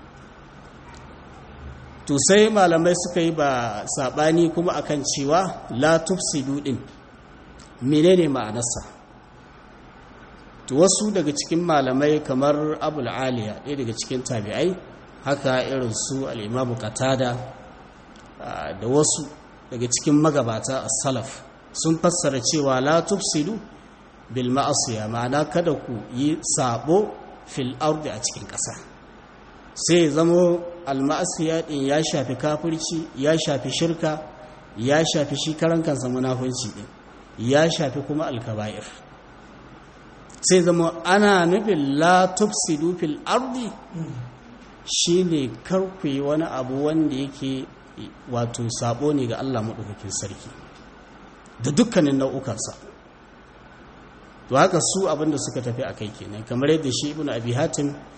to sai malamai suka yi ba saɓani kuma akan cewa la tufsidu ɗin menene ma'anarsa to wasu daga cikin malamai kamar abul aliya ɗaya daga cikin tabi'ai haka irin su al'imamu katada da wasu daga cikin magabata a salaf sun fassara cewa la tufsidu bil ma'asiya ma'ana kada ku yi sabo fil ardi a cikin ƙasa sai zamo al ma'asiya din ya shafi kafirci ya shafi shirka ya shafi shi karan kansa munafunci din ya shafi kuma al kaba'ir sai zamo ana nufin la tufsidu fil ardi shine kar ku yi wani abu wanda yake wato sabo ne ga Allah madaukakin sarki da dukkanin nau'ukansa to haka su abinda suka tafi a kai kenan kamar yadda shi ibn abi hatim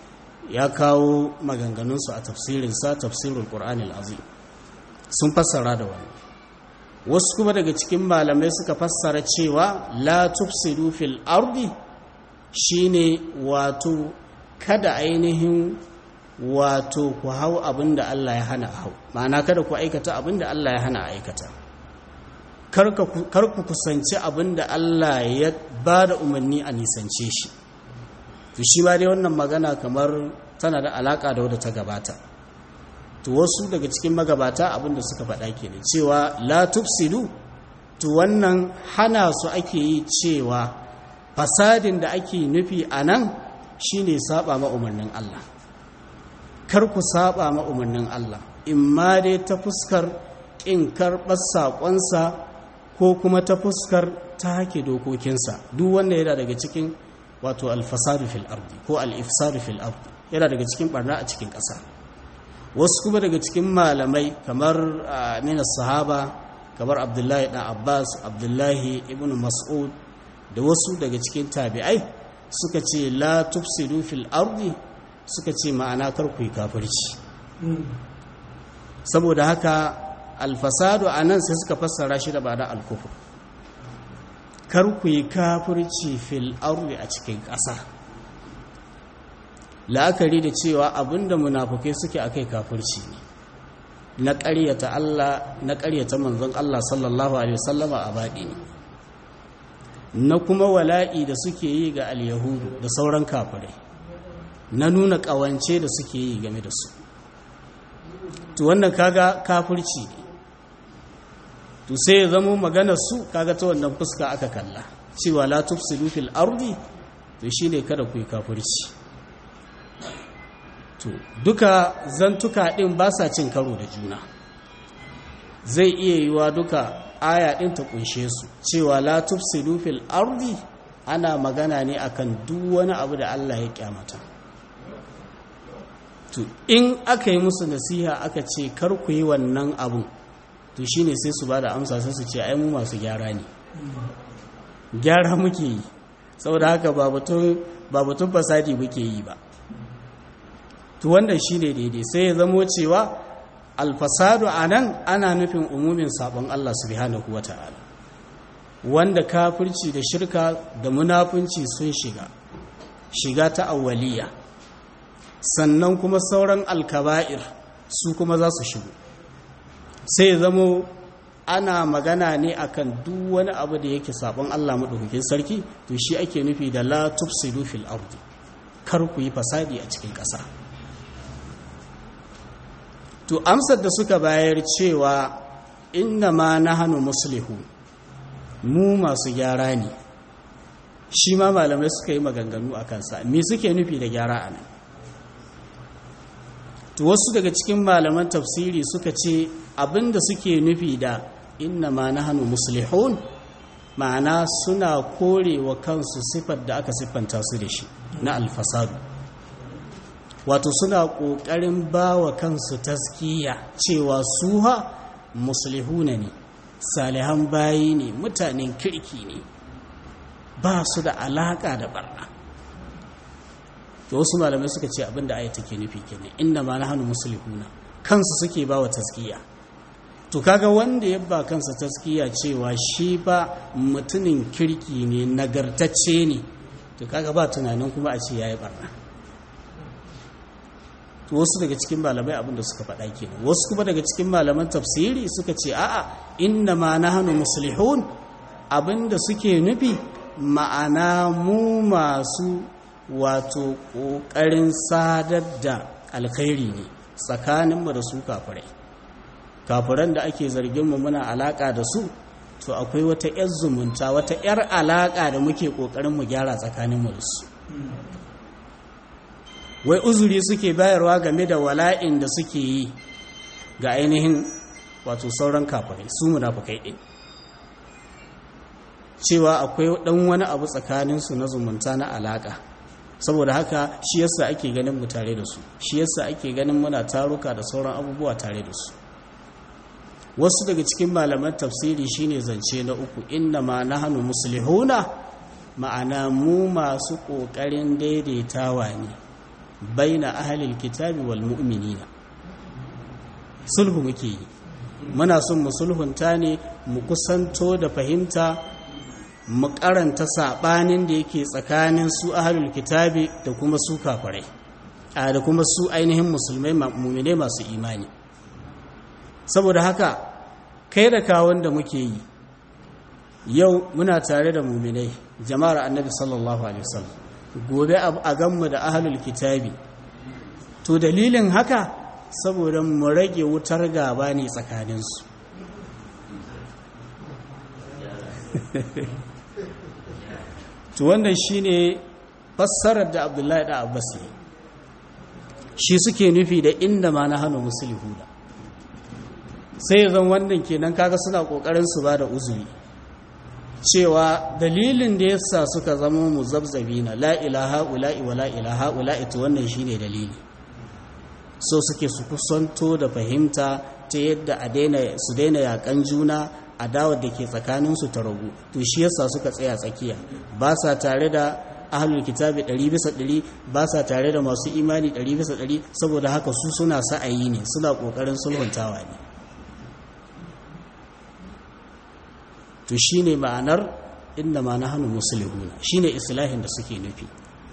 ya kawo maganganunsu a tafsirinsa tafsirul ƙur'anil azim sun fassara da wani wasu kuma daga cikin malamai suka fassara cewa la tufsidu fil ardi shine wato kada ainihin wato ku hau abin da Allah ya hana hau ma'ana kada ku aikata abin da Allah ya hana aikata kar ku kusanci abin da Allah ya ba da umarni a nisance shi to shi ma dai wannan magana kamar tana da alaka da wadda ta gabata to wasu daga cikin magabata abin da suka faɗa kenan cewa la tufsidu to wannan hana su ake yi cewa fasadin da ake nufi a nan shine saba ma umarnin Allah kar ku saba ma umarnin Allah in ma dai ta fuskar in karɓar saƙonsa ko kuma ta fuskar ta hake dokokinsa duk wanda yana daga cikin wato alfasadu fil ardi ko al-ifsadu fil ardi yana daga cikin barna a cikin ƙasa wasu kuma daga cikin malamai kamar amina sahaba kamar abdullahi ɗan abbas abdullahi ibn mas'ud da wasu daga cikin tabi'ai suka ce la tufsidu fil ardi suka ce ma'ana karku yi kafirci saboda haka alfasadu a nan sai suka fassara shi da ba da alkufur karku yi kafirci fil ardi a cikin ƙasa la'akari da cewa abinda munafukai suke akai kafirci ne na ƙaryata Allah na ƙaryata manzon Allah sallallahu alaihi wasallama a baɗi ne na kuma wala'i da suke yi ga al-yahudu da sauran kafirai na nuna ƙawance da suke yi game da su to wannan kaga kafirci ne to sai ya zama maganar su kaga ta wannan fuska aka kalla cewa la tufsidu fil ardi to shine kada ku yi kafirci to duka zantuka din ba sa cin karo da juna zai iya yiwa duka aya din ta kunshe su cewa la tufsidu fil ardi ana magana ne akan duk wani abu da Allah ya kyamata to in aka yi musu nasiha aka ce kar ku yi wannan abun to shine sai su bada amsa sai su ce ai mu masu gyara ne gyara muke yi saboda haka ba batun fasadi muke yi ba to wannan shine daidai sai ya zamo cewa alfasadu anan ana nufin umumin sabon Allah subhanahu wata'ala wanda kafirci da shirka da munafunci sun shiga shiga ta awwaliya sannan kuma sauran alkaba'ir su kuma za su shigo sai zamo ana magana ne akan duk wani abu da yake sabon Allah madaukakin sarki to shi ake nufi da la tufsidu fil ardi kar ku yi fasadi a cikin ƙasa to amsar da suka bayar cewa inna ma nahnu muslihu mu masu gyara ne shi ma malamai suka yi maganganu a kansa me suke nufi da gyara a nan to wasu daga cikin malaman tafsiri suka ce abinda suke nufi da inna ma nahnu muslihun ma'ana suna korewa kansu sifar da aka siffanta su da shi na alfasadu wato suna ƙoƙarin ba wa kansu taskiya cewa su ha muslihuna ne salihan bayi ne mutanen kirki ne ba su da alaƙa da barna to wasu malamai suka ce abinda aya take nufi kenan inda ma nahnu muslihuna kansu suke ba wa taskiya to kaga wanda ya ba kansa taskiya cewa shi ba mutumin kirki ne nagartacce ne to kaga ba tunanin kuma a ce yayi barna to wasu daga cikin malamai abinda suka faɗa kenan wasu kuma daga cikin malaman tafsiri suka ce a'a inna ma nahnu muslihun abinda suke nufi ma'ana mu masu wato ƙoƙarin sadar da alkhairi ne tsakaninmu da su kafirai kafiran da ake zarginmu muna alaƙa da su to akwai wata 'yar zumunta wata 'yar alaƙa da muke ƙoƙarin mu gyara tsakaninmu da su wai uzuri suke bayarwa game da wala'in da suke yi ga ainihin wato sauran kafirai su munafukai ɗin cewa akwai ɗan wani abu tsakaninsu na zumunta na alaƙa saboda haka shi yasa ake ganin mu tare da su shi yasa ake ganin muna taruka da sauran abubuwa tare da su wasu daga cikin malaman tafsiri shine zance na uku inna ma nahnu muslihuna ma'ana mu masu ƙoƙarin daidaitawa ne baina ahlil kitabi wal mu'minina sulhu muke yi muna son mu sulhunta ne mu kusanto da fahimta mu karanta sabanin da yake tsakanin su ahlul kitabi da kuma su kafirai a da kuma su ainihin musulmai mu'mine masu imani saboda haka kai da kawon da muke yi yau muna tare da mu'minai jama'ar annabi sallallahu alaihi wasallam gobe a ganmu da ahlul kitabi to dalilin haka saboda mu rage wutar gaba ne tsakaninsu to wannan shine fassarar da abdullahi da abbas ne shi suke nufi da inda ma na hannu musulhu da sai zan wannan kenan kaga suna kokarin su ba da uzuri cewa dalilin da yasa suka zama muzabzabina la ilaha ula'i wa la ilaha ula'i to wannan shine dalili so suke su kusanto da fahimta ta yadda a daina su daina yakan juna adawar da ke tsakaninsu ta ragu to shi yasa suka tsaya tsakiya ba sa tare da ahlul kitabi 100 bisa 100 ba sa tare da masu imani 100 bisa 100 saboda haka su suna sa'ayi ne suna kokarin sulhuntawa ne to shine ma'anar inda ma nahnu muslihuna shine islahin da suke nufi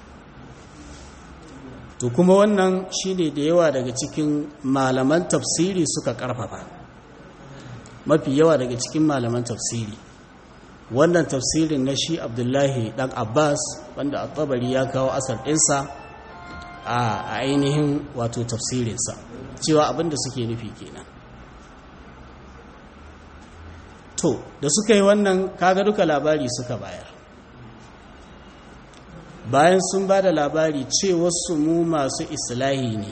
to kuma wannan shine da yawa daga cikin malaman tafsiri suka karfafa mafi yawa daga cikin malaman tafsiri wannan tafsirin na shi abdullahi dan abbas wanda a tabari ya kawo asar ɗinsa a ainihin wato tafsirinsa cewa abinda suke nufi kenan to da suka yi wannan kaga duka labari suka bayar bayan sun ba da labari ce wasu mu masu islahi ne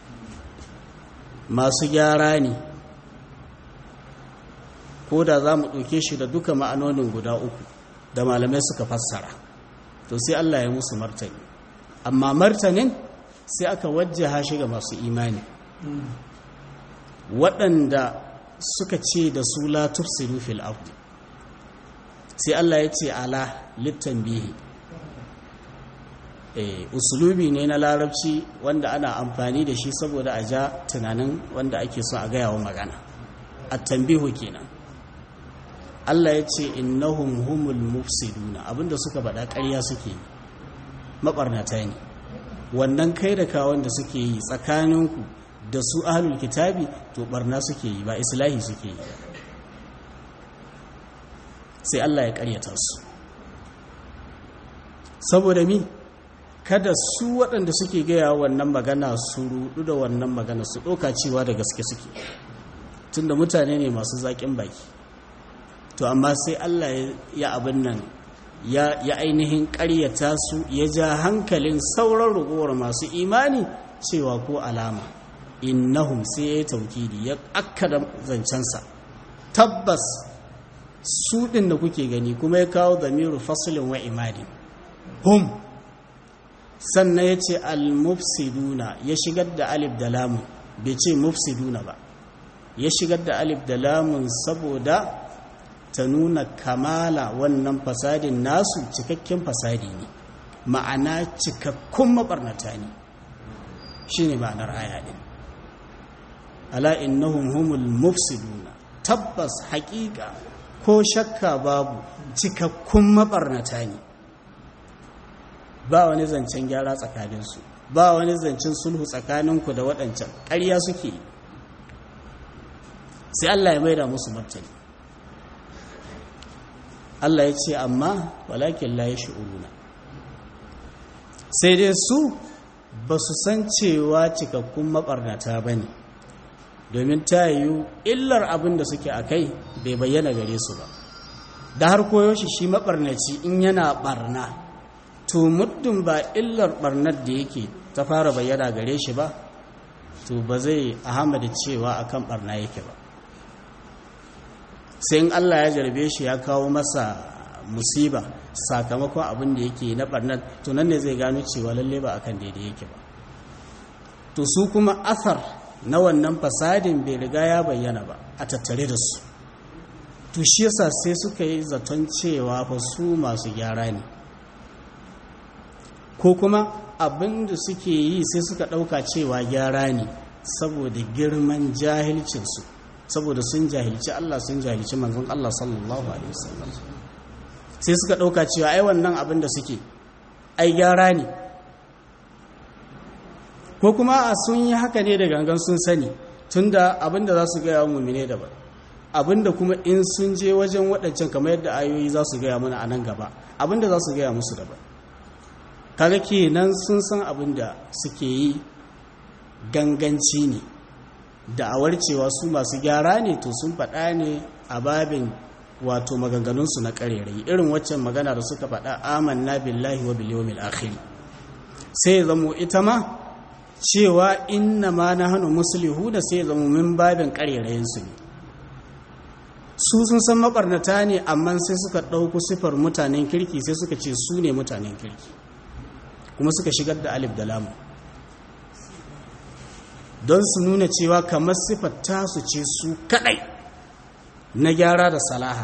masu gyara ne ko da za mu ɗauke shi da duka ma'anonin guda uku da malamai suka fassara to sai Allah ya musu martani amma martanin sai aka wajjaha shi ga masu imani waɗanda suka ce da su la tufsidu fil ardi sai Allah ya ce ala littanbihi eh usulubi ne na larabci wanda ana amfani da shi saboda a ja tunanin wanda ake so a gaya wa magana at-tanbihu kenan Allah ya ce innahum humul mufsiduna abinda suka bada ƙarya suke mabarnata ne wannan kai da kawon da suke yi tsakaninku da su ahlul kitabi to barna suke yi ba islahi suke yi sai Allah ya ƙaryata su saboda mi kada su waɗanda suke gaya wannan magana su rudu da wannan magana su ɗauka cewa da gaske suke tunda mutane ne masu zaƙin baki to amma sai Allah ya abin nan ya ainihin ƙaryata su ya ja hankalin sauran ragowar masu imani cewa ko alama innahum sai ya yi taukidi ya akkada zancensa tabbas su ɗin da kuke gani kuma ya kawo zamiru fasilin wa imadin hum sannan ya ce al-mufsiduna ya shigar da alif da lamun bai ce mufsiduna ba ya shigar da alif da lamun saboda ta nuna kamala wannan fasadin nasu cikakken fasadi ne ma'ana cikakkun mabarnata ne shi ne ma'anar aya ɗin ala innahum humul mufsiduna tabbas haƙiƙa ko shakka babu cikakkun mabarnata ne ba wani zancen gyara tsakaninsu ba wani zancen sulhu tsakaninku da waɗancan ƙarya suke sai Allah ya maida musu martani Allah ya ce amma walakin la yash'uruna sai dai su ba su san cewa cikakkun mabarnata bane domin ta yiwu illar abin da suke a kai bai bayyana gare su ba da har koyo shi shi mabarnaci in yana barna to muddin ba illar barnar da yake ta fara bayyana gare shi ba to ba zai ahamada cewa akan barna yake ba sai in Allah ya jarbe shi ya kawo masa musiba sakamakon abin da yake na barnar to nan ne zai gano cewa lalle ba akan daidai yake ba to su kuma asar na wannan fasadin bai riga ya bayyana ba a tattare da su to shi yasa sai suka yi zaton cewa fa su masu gyara ne ko kuma abin da suke yi sai suka ɗauka cewa gyara ne saboda girman jahilcinsu saboda sun jahilci Allah sun jahilci manzon Allah sallallahu alaihi wasallam sai suka ɗauka cewa ai wannan abin da suke ai gyara ne ko kuma a sun yi haka ne da gangan sun sani tunda abin da za su gaya wa mummine daban abin da kuma in sun je wajen waɗancan kamar yadda ayoyi za su gaya mana a nan gaba abin da za su gaya musu daban kaga kenan sun san abin da suke yi ganganci ne da'awar cewa su masu gyara ne to sun faɗa ne a babin wato maganganunsu na ƙarerai irin waccan magana da suka faɗa amanna billahi wa bil yawmil akhir sai ya zamo ita ma cewa inna ma na hannu musulihu da sai ya zamo min babin ƙarerayinsu ne su sun san mabarnata ne amma sai suka ɗauku sifar mutanen kirki sai suka ce su ne mutanen kirki kuma suka shigar da alif da lamu don su nuna cewa kamar sifar tasu ce su kadai na gyara da salaha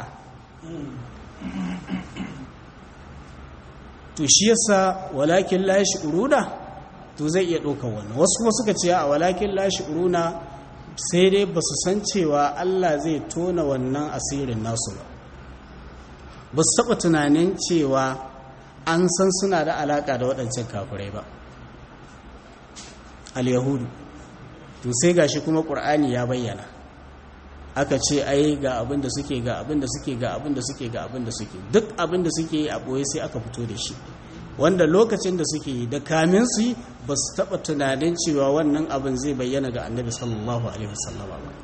to shi yasa walakin la uruna to zai iya ɗaukar wannan wasu kuma suka ce a walakin la uruna sai dai ba su san cewa Allah zai tona wannan asirin nasu ba ba su taɓa tunanin cewa an san suna da alaƙa da waɗancan kafirai ba al-yahudu to sai gashi kuma ƙur'ani ya bayyana aka ce ai ga abin da suke ga abin da suke ga abin da suke ga abin da suke duk abin da suke yi a ɓoye sai aka fito da shi wanda lokacin da suke yi da kamin su yi ba su taɓa tunanin cewa wannan abin zai bayyana ga annabi sallallahu alaihi wasallama ba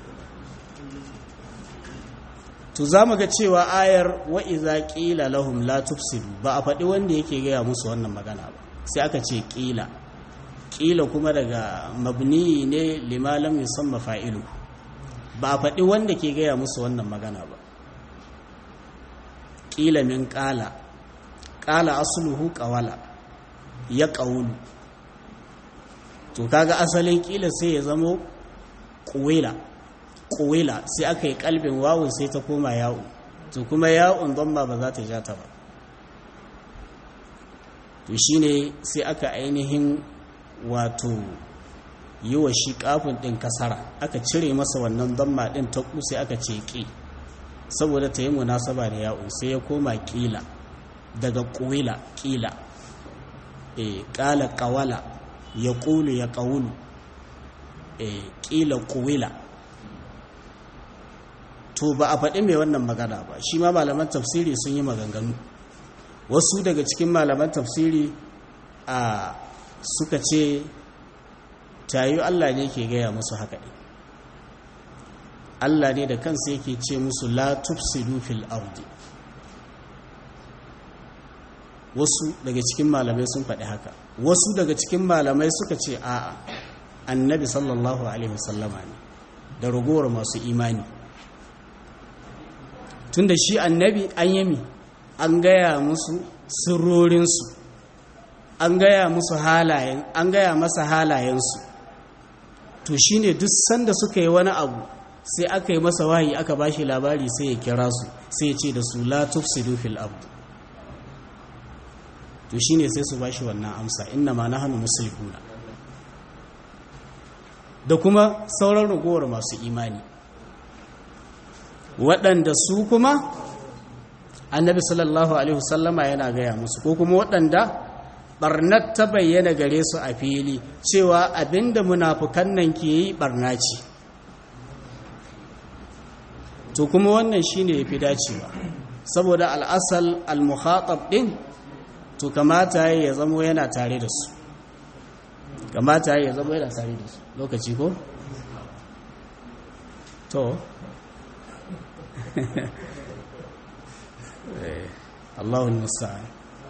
to za mu ga cewa ayar wa'iza ƙila lahum la tufsidu ba a faɗi wanda yake gaya musu wannan magana ba sai aka ce ƙila ƙila kuma daga mabni ne limalam musamman fa'ilu ba a faɗi wanda ke gaya musu wannan magana ba ƙila min ƙala ƙala asuluhu ƙawala ya ƙaunu to kaga asalin ƙila sai ya zamo ƙuwila ƙuwila sai aka yi ƙalbin wawun sai ta koma ya'u to kuma ya'un don ba ba za ta ja ta ba to shine sai aka ainihin wato yi wa shi kafin ɗin kasara aka cire masa wannan damma ɗin ta sai aka ce ƙi saboda ta yi munasaba da ya'un sai ya koma ƙila daga ƙuwila ƙila e ƙala ƙawala ya ƙulu ya ƙaunu e ƙila ƙuwila to ba a faɗi mai wannan magana ba shi ma malaman tafsiri sun yi maganganu wasu daga cikin malaman tafsiri a suka ce tayu Allah ne ke gaya musu haka ne Allah ne da kansa yake ce musu la tufsidu fil ardi wasu daga cikin malamai sun faɗi haka wasu daga cikin malamai suka ce a'a annabi sallallahu alaihi wasallama ne da ragowar masu imani tunda shi annabi an yami an gaya musu sirrorinsu an gaya musu halayen an gaya masa halayensu to shine duk sanda suka yi wani abu sai aka yi masa wahayi aka bashi labari sai ya kira su sai ya ce da su la tufsidu fil ard to shine sai su bashi wannan amsa inna ma nahnu muslimuna da kuma sauran ragowar masu imani waɗanda su kuma annabi sallallahu alaihi wasallama yana gaya musu ko kuma waɗanda barnat ta bayyana gare su a fili cewa abinda munafukan nan ke yi barna ce to kuma wannan shine yafi dacewa saboda al'asal al-mukhatab din to kamata ya zamo yana tare da su kamata ya zamo yana tare da su lokaci ko to Allahun musta'an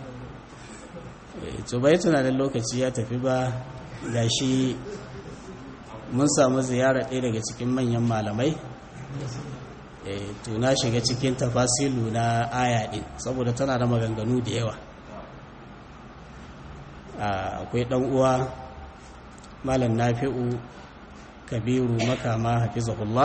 to bai tunanin lokaci ya tafi ba gashi mun samu ziyara ɗaya daga cikin manyan malamai to na shiga cikin tafasilu na aya ɗin saboda tana da maganganu da yawa akwai ɗan uwa malam nafi'u kabiru makama hafizahullah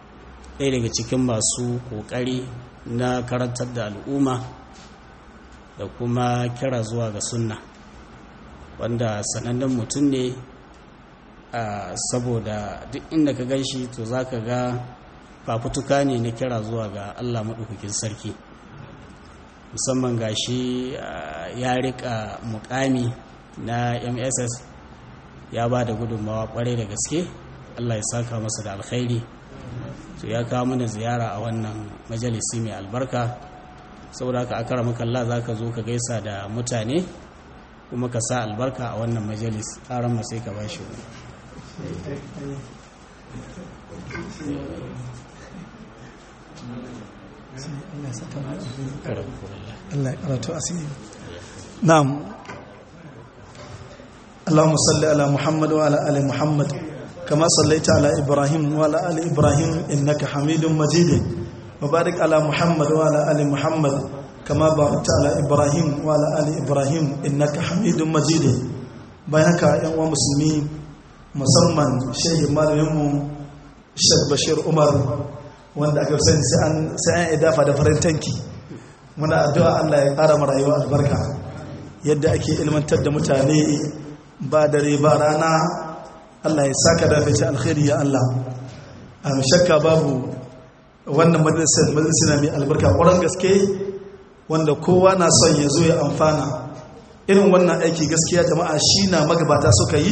ɗaya daga cikin masu ƙoƙari na karantar da al'umma da kuma kira zuwa ga sunna wanda sanannen mutum ne saboda duk inda ka gan shi to za ka ga fafutuka ne na kira zuwa ga allah maɗaukakin sarki musamman ga shi ya rika mukami na mss ya ba da gudunmawa kwarai da gaske allah ya saka masa da alkhairi to ya kawo mana ziyara a wannan majalisi mai albarka saboda haka akara makalla za ka zo ka gaisa da mutane kuma ka sa albarka a wannan majalis ƙaran sai ka ba shi Allah ya karatu asiri na'am اللهم صل على محمد وعلى ال محمد كما صليت على ابراهيم وعلى ال ابراهيم انك حميد مجيد وبارك على محمد وعلى ال محمد كما باركت على ابراهيم وعلى ال ابراهيم انك حميد مجيد بينك يا مسلمين musamman shehi malaminmu shek bashir umar wanda aka sani sai an idafa da farin tanki muna addu'a allah ya ƙara rayuwa albarka yadda ake ilmantar da mutane ba dare ba rana allah ya saka da fice alkhairi ya allah a shakka babu wannan majalisar majalisar mai albarka ƙwarar gaske wanda kowa na son ya zo ya amfana irin wannan aiki gaskiya jama'a shi na magabata suka yi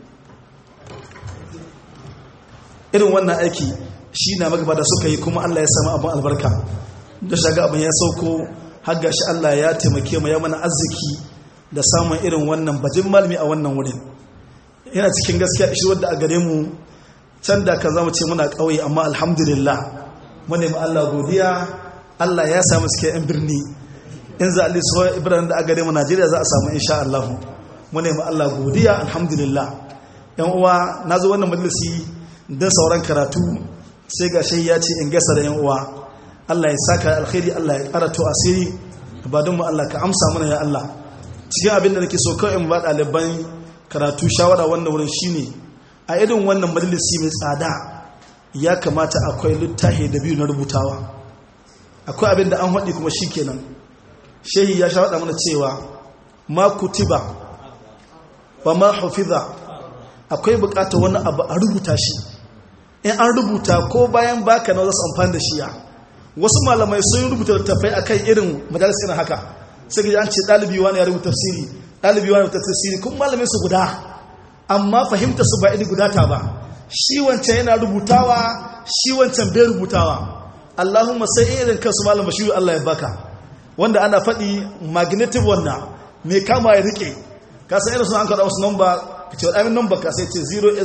irin wannan aiki shi na magaba da suka yi kuma Allah ya sami abin albarka da shaga abin ya sauko har shi Allah ya taimake mu ya mana arziki da samun irin wannan bajin malmi a wannan wurin yana cikin gaskiya ishi wadda a gare mu can da ka zama ce muna ƙauye amma alhamdulillah mu nemi Allah godiya Allah ya samu suke yan birni in za a lisuwa ibrahim da a gare mu Najeriya za a samu insha Allah mu nemi Allah godiya alhamdulillah yan uwa na zo wannan majalisi don sauran karatu sai ga shi ya ce in gasa da yan uwa Allah ya saka alkhairi Allah ya karatu asiri ba don mu Allah ka amsa mana ya Allah cikin abin da nake so kawai in ba ɗaliban karatu shawara wannan wurin shine a irin wannan majalisi mai tsada ya kamata akwai littafi da biyu na rubutawa akwai abin da an haɗi kuma shi kenan shehi ya shawaɗa mana cewa ma kutiba ba ma hafiza akwai bukatar wani abu a rubuta shi in an rubuta ko bayan baka na wasu amfani da shiya wasu malamai sun rubuta littattafai akan irin majalis irin haka sai ga an ce ɗalibi wani ya rubuta tafsiri ɗalibi wani rubuta tafsiri kun malamai su guda amma fahimta su ba iri guda ta ba shi wancan yana rubutawa shi wancan bai rubutawa Allahumma sai irin kansu malam bashiru Allah ya baka wanda ana faɗi magnetic wannan mai kama ya rike ka san irin sun an kaɗa wasu namba ka ce waɗannan namba ka sai ce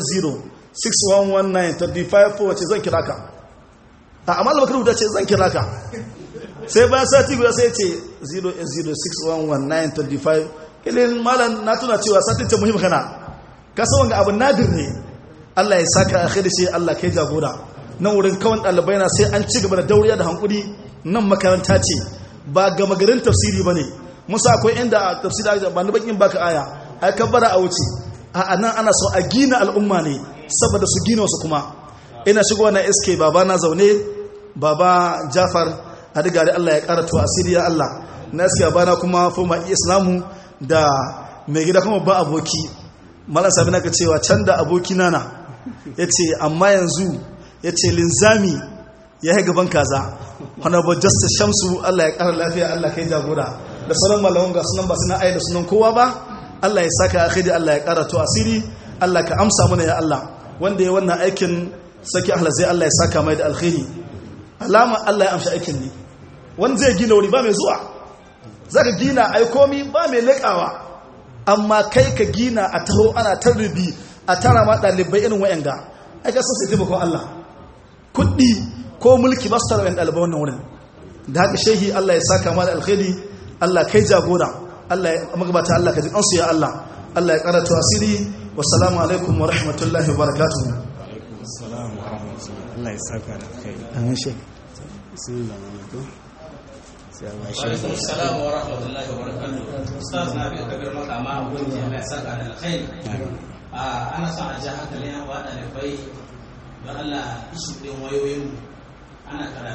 080611935 wace zan kira ka a amma da rubuta ce zan kira ka sai bayan sati guda sai ce 080611935 ilin malam na tuna cewa satin ce muhimmi kana ka san wanga abu nadir ne Allah ya saka a kai shi Allah kai jagora nan wurin kawan ɗalibai na sai an ci gaba da dauriya da hankuri nan makaranta ce ba gama garin tafsiri ba ne musa akwai inda a tafsiri ba ni bakin baka aya ai kabbara a wuce a nan ana so a gina al'umma ne saboda su gina wasu kuma ina shigo na sk baba na zaune baba jafar a diga da allah ya karatu asiri ya allah na sk baba na kuma fuma islamu da mai gida kuma ba aboki malam sami na ka cewa can da aboki nana ya ce amma yanzu ya ce linzami ya yi gaban kaza honorable justice shamsu allah ya kara lafiya allah kai jagora da sauran malaman ga sunan ba suna aida sunan kowa ba Allah ya saka akhiri Allah ya karatu asiri Allah ka amsa mana ya Allah wanda ya wannan aikin saki ahla zai Allah ya saka mai da alkhairi alama Allah ya amsa aikin ne wanda zai gina wuri ba mai zuwa zaka gina ai komi ba mai lekawa amma kai ka gina a taho ana tarbi a tara ma dalibai irin wayanga ai ka san sai taimako Allah kuɗi ko mulki ba su tara ɗalibai wannan wurin da haka shehi Allah ya saka ma da alkhairi Allah kai jagora Allah ya magabata Allah ka ji kansu ya Allah Allah ya karatu asiri wassalamu alaikum wa rahmatullahi wa barakatuh assalamu warahmatullahi Allah ya saka da kai amin shi bismillah alaikum sai ba shi alaikum assalam wa rahmatullahi wa barakatuh ustaz na bi kabir makama ubangiji Allah ya saka da alkhairi a ana son a ji hankalin yan wada da bai don Allah ishi din wayoyin ana karatu